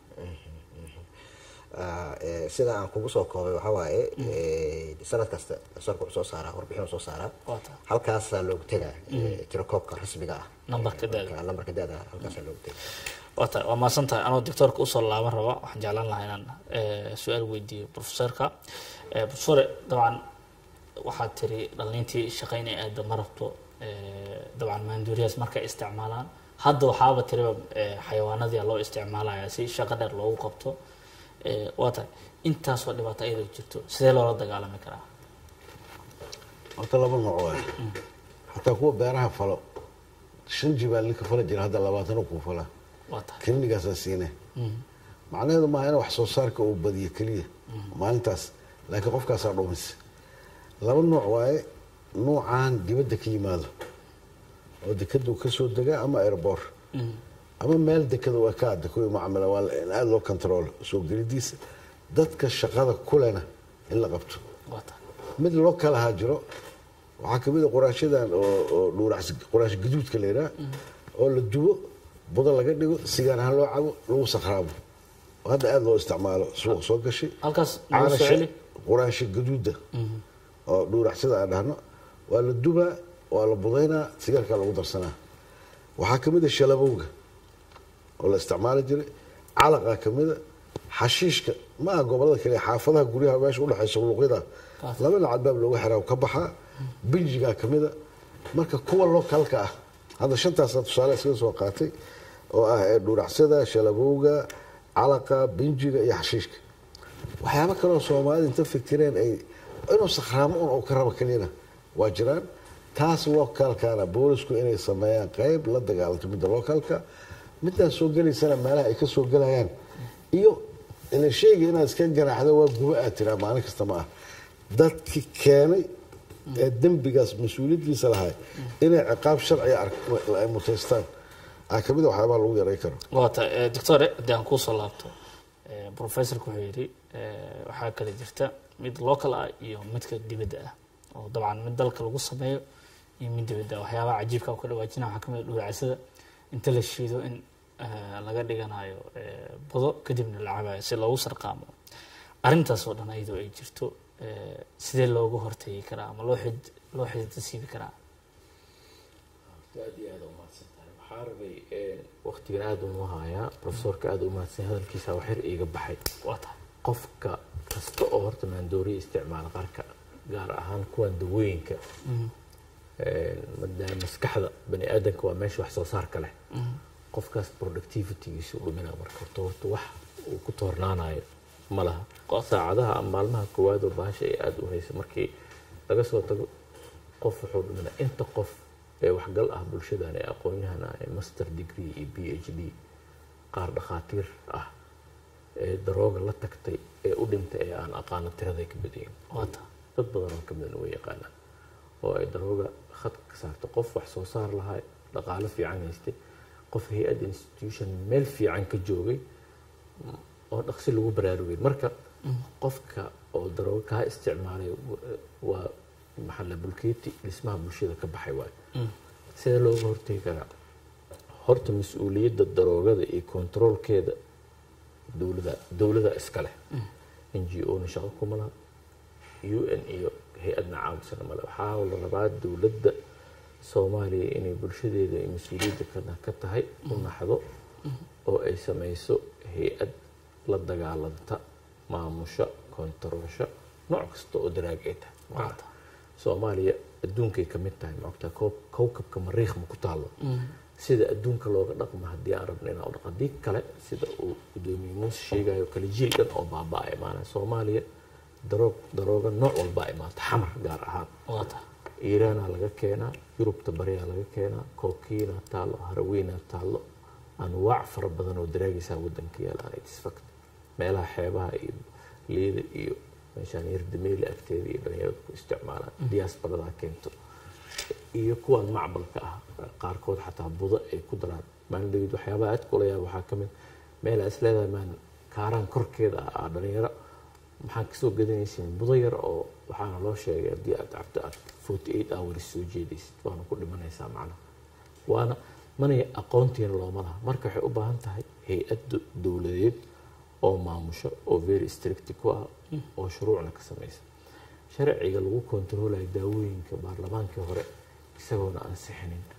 Ah, eh, sida aan kugu soo koobay waxaa waaye eh, sanad kasta sarka wuxuu soo saaraa warbixin uu soo saaraa Waa tahay. halkaasaa loogu tegaa eh, tirakoobka rasmiga ah Nambarka da'da. Marka, lambarka da'da halkaasaa loogu tegaa waa tahay waa mahadsan tahay anoo doctoorka usoo laaban raba waxaan jeclaan lahaa inaan eh, su-aal weydiiyo professorka Eh, professore dabcan waxaad tiri dhalintii shaqayn ay aada ma rabto eh, dabcan maanduuriyaas markay isticmaalaan hadda waxaaba tiriba eh, xayawaanadii loo isticmaalaya si shaqo dheer loogu qabto Eh, waa tahay intaasoo dhibaato iyadoo jirto sidee loola dagaalami karaa horta laba nooc waay xataa kuwa beeraha falo shan jibaal ninka fala jira hadda labaatano kuu fala waa tahay klinigaasaa siine macnaheedu maaha in wax soo saarka uu badiyo keliya maalintaas laakiin qofkaasaa dhumis laba nooc waaye nuucan dibadda ka yimaado oo dekadu ka soo degaa ama airboor ama meel dekada waa ka adda kuwii macamila waa la- in aada loo control soo gelidiisa dadka shaqada kulena in la qabto waa tahay mid loo kala haa jiro waxaa kamid a quraashadan oo oo dhuurac quraash gaduudka la yidhaha oo la dubo budo laga dhigo sigaan ahaan loo cabo lagu sakhraabo oo hadda aada loo isticmaalo suuq soo gashay halkaas nagu soo caanasha celi quraasha gaduuda oo dhuuracsada aan dhahno waa la dubaa waa la budaynaa sigaarkaa lagu darsanaa waxaa kamid a shalabowga oo la isticmaali jiray calaqaa kamida xashiishka ma aha gobolada kale xaafadaha guryaha meesha udhexaysa luuqyada laba nacad baab looga xiraa ka baxaa binjigaa kamida marka kuwa lookalka ah hadda shantaasa tusaale iskaga soo qaatay oo ah ee dhuuracsada shalabowga calaqa binjiga iyo xashiishka waxyaabo kaleo soomaalida inta fikireen ay inuu sakhraamo un oo ka raba keliyana waa jiraan taas localkana boolisku inay sameeyaan qayb la dagaalanto midda localka midaan soo gelaysana meelaha ay ka soo gelayaan iyo ila shayga inaad iska ganaaxdo waa gubo aad tiraa maalin kasta ma ah dadkii keenay ee dembigaas mas-uuliyaddiisa lahay inay ciqaab sharciga ark- ay mutaystaan aa kamid a waxyaabaha lagu yaray karo waa tahay eh, doctore haddii aan kuusoo laabto eh, professorka wuxuu yidhi eh, waxaa kala jirta mid local ah iyo midka dibadda ah oo dabcan mid dalka lagu sameeyo iyo mid dibadda ah waxyaabaha cajiibka ka dhawaajina waxaa kamid a dhuuracasada inta la shiido in eh, laga dhiganayo eh, budo kadibna la cabayo si loogu sarqaamo arrintaas oo dhan iyadoo ay jirto eh, sidee loogu hortegi karaa ama loo xid loo xidida siibi karaa aad iyo aad umahadsan tahay waxaa rabay waktigan aada unu hayaa profesorka aada u mahadsan hadalkiisa wax yar iiga baxay waa tahay qofka kasta oo horta maandooriya isticmaala qarka gaar ahaan kuwan dawooyinka maadaama maskaxda bani aadamka waa meesha wax soo saarka leh qofkaas productivitygiisu dhuminaa marka horta horta wax uu ku toornaanayo ma laha saacadaha ama maalmaha koowaad oo bahasha ay aada u haysa markii laga soo tago qof wuxuu dhuminaa inta qof ee waxgal ah bulshadan ee aqoon-yahan ah ee master degree iyo b h d qaar dhakhaatiir ah ee darooga la tagtay ee u dhintay ee aan aqaano tiraday ka badayin waa tahay dad badan oo ka badan way yaqaanaan oo ay darooga khadka ka saarto qof wax soo saar lahaa dhaqaalo fiican haystay qof hay-ad institution meel fiican ka joogay oo dhaqsi lagu baraarugay marka qofka oo darooga kaa isticmaalay waa maxaa la bulkeeti dhismaha bulshada ka baxay waayo sidee looga hortegi karaa horta mas-uuliyadda daroogada iyo kontaroolkeeda dowlada dowlada iska leh n g o na shaqo kuma laha u n iyo hay-adna caawisana male waxaa la rabaa dowladda soomaaliya inay bulshadeeda ay mas-uuliyadda ka- ka tahay u naxdo oo ay samayso hay-ad la dagaalanta maamusha kontaroolsha nooc kasta oo daraag ay tahay macnaha soomaaliya adduunkay ka mid tahay maogtaa koob- kowkabka mariikh ma ku taalo sida adduunka looga dhaqmo haddii aan rabno inaan u dhaqo haddii kale sida uu gudoomiye muuse sheegayo kale jiil dhan oo baaba-a imaanaya soomaaliya daroog darooga nooc walbaa imaata xamar gaar ahaan waa tahay iiraana laga keenaa yurubta bariyaa laga keenaa kookiina taallo harawiina taallo anwaac fara badan oo daraagaysaa wadanka yaalaan itisfakt meelaha xeebaha iyo liida iyo meeshaan yardameeli agteeda iyo dhalinyarada ku isticmaalaan diyaasbaradaa keento iyo kuwan macbalka ah qaarkood xataa budo ay ku daraan maalin dhawid waxyaabaha aad kula yaaba waxaa ka mid meel aad is leedahay maan kaaraan korkeeda ah aa dhalinyaro maxaan kasoo gadanaysiin budo yar oo waxaana loo sheegay haddii aad cabto aad forty eight hours soo jeedaysid waana ku dhimanaysaa macnaha waana manay aqoontiina looma laha marka waxay u baahan tahay hay-ad do- dowladeed oo maamusho oo very strict ku ah oo shuruucna ka samaysa sharciga lagu kontaroolayo daawooyinka baarlamaankii hore isagoona ansixinin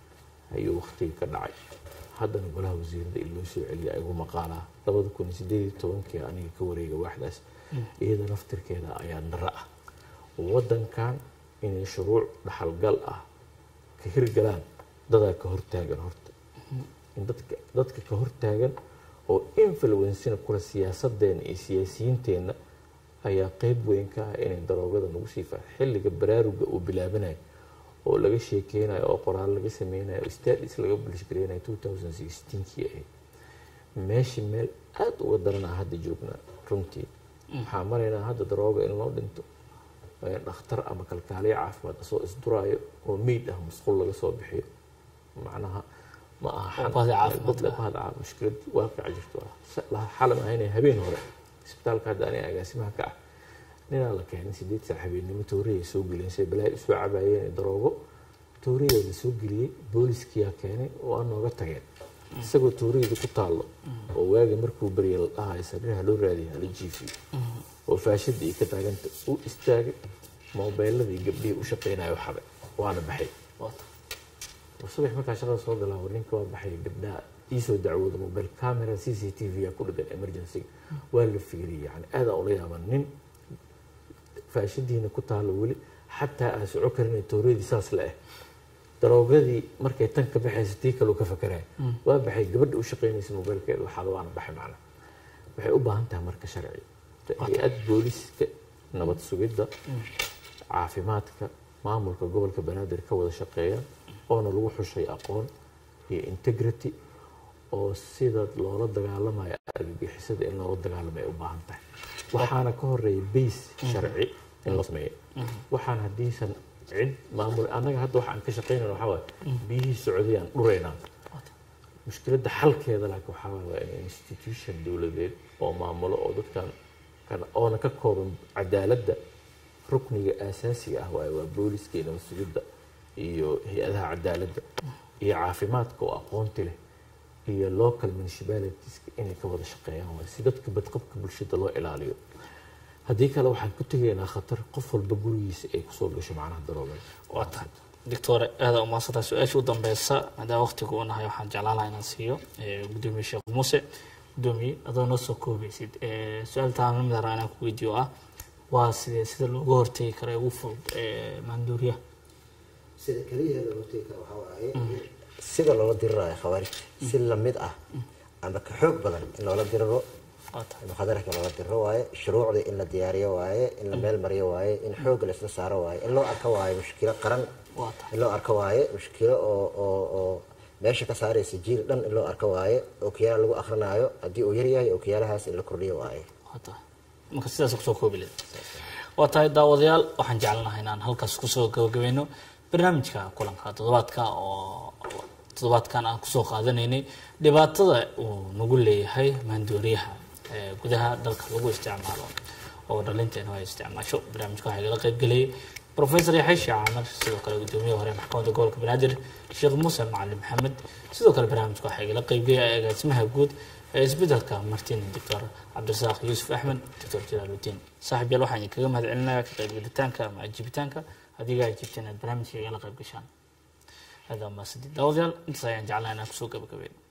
ayuu waqtigii ka dhacay haddana golaha wasiirada in loo soo celiya igu maqaalaa labada kun iyo sideed iyo tobankii aniga ka wareega waaxdaas iyada naftirkeeda ayaa dara ah wadankan inay shuruuc dhaxalgal ah ka hirgalaan dadaa ka hortaagan horta in dadka dadka ka hortaagan oo influencena kula siyaasadeena iyo siyaasiyiinteenna ayaa qeyb weyn ka ah inay daroogada nagu sii fa xilliga baraaruga uu bilaabanayo oo laga sheekeynayo oo qoraal laga sameynayo oo stadis laga bulshgareynayo two thousand sixteenkii ahayd meeshii meel aada uga daranaa hadda joognaa runtii waxaa maraynaa hadda darooga in loo dhinto dhakhtar ama kalkaaliyo caafimaad asoo isduraayo oo meyd ah musqul laga soo bixiyo macnaha ma aha Bahda caafimaadka. bahda mushkilad waaqica jirto xalam ahayna habeen hore isbitaalka hadda aniga agaasimaha ka ah ninaa la keenay sideed saac habeennimo tooriyay soo geliyeen say balaahi usoo cabaayeen daroogo tooriyaa la soo geliyey booliskiyaa keenay oo aan nooga tageen isagoo tooriyada ku taallo oo waagi markuu baryay la dhahayo sariir ha loo raadiya hala jiifiyo oo faashada iyo ka taaganta u istaagay moobeeladii gabdhihii u shaqeynayo xaday waana baxay Waata. subax markaa shaqada soo bilaabo ninka waa baxay gabdhaha iisoo dacwooda mobile camera c c t v yaa ku dhigan emergency waa la fiiriyay yani aada ula yaaban nin faashadiina ku taalo weli xataa aan soco karin tooriyadii saas la ah daroogadii markay tan ka baxaysa tii kaleu ka fakaraya waa baxay gabadha u shaqeynaysa mobiilkeeda waxaad waana baxay macna waxay u baahan tahay marka sharci hay-ad booliska nabad sugidda caafimaadka maamulka gobolka banaadir ka wada shaqeeyaan oona lagu xushay aqoon iyo integrity oo sida loola dagaalamayo argagixisada in loola dagaalamay u baahan tahay waxaana ka horeeya base sharci in la sameeyo waxaan haddiisan cid maamul annaga hadda waxaan ka shaqeynayna waxaa waaye biyihii socdayaan dhuraynaa mushkiladda xalkeeda laakiin waxaa waaye waa in institution dowladeed oo maamulo oo dadkan kan oona ka kooban cadaaladda rukniga aasaasiga ah waaye waa booliska iyo nabad sugidda iyo hay-adaha cadaaladda iyo caafimaadka oo aqoonti leh iyo local municipalitiska inay ka wada shaqeeyaan waaye si dadka badqabka bulshada loo ilaaliyo haddii kale waxaan ku tegaynaa khatar qof walba gurigiisa ay kusoo gasho macnaha daroogada waa tahay doctor aada umaadsanta su-aasha u dambeysa maadaama waqtiga uu nahay waxaan jeclaan lahaa inaan siiyo eh, gudoomiye sheekh muuse gudoomiye adoo noo soo koobeysid Eh, su-aal taan lamid ah inaan ku weydiiyo ah waa sidee sida looga hortegi karo ee ugu fudud eh, maanduuriyaha sida keliya looga hortegi karo waxaa waaye sida loola dirirayo khawaarijta si lamid ah ama ka xoog badan in loola diriro waa tahay muxaadarka loola diriro waaye shuruucdii in la diyaariyo waaye in la meel mariyo waaye in xoogga la isla saaro waaye in loo arko waaye mushkilo qaran waa tahay in loo arko waaye mushkilo oo oo oo meesha ka saaraysa jiil dhan in loo arko waaye ookiyaala lagu akrinaayo haddii uu yaryahay ookiyaalahaas in la kordhiyo waaye waa tahay marka sidaas kusoo koobi leed waa tahay daawadayaal waxaan jecelnahay inaan halkaas kusoo gabagabeyno barnaamijka kulanka toddobaadka oo toddobaadkan aan kusoo qaadanaynay dhibaatada uu nagu leeyahay maandooriyaha ee gudaha dalka lagu isticmaalo oo dhalinteena ay isticmaasho barnaamijka waxaa igala qaybgelayay professor yaxay sheekh camar sidoo kale gudoomiye hore maxkamadda gobolka banaadir sheekh muuse macalin maxamed sidoo kale barnaamijka waxaa igala qaybgelaya agaasimaha guud ee isbedelka martin doctor cabdirasaaq yuusuf axmed doctor jalaaludiin saaxib yaal waxaan idinkaga mahad celinayaa ka qaybgelitaanka ama ajibitaanka adiga ajibteen aad barnaamijka igala qayb gashaan هذا ما سدي داوديال انت سايان جعلنا كسوق قبل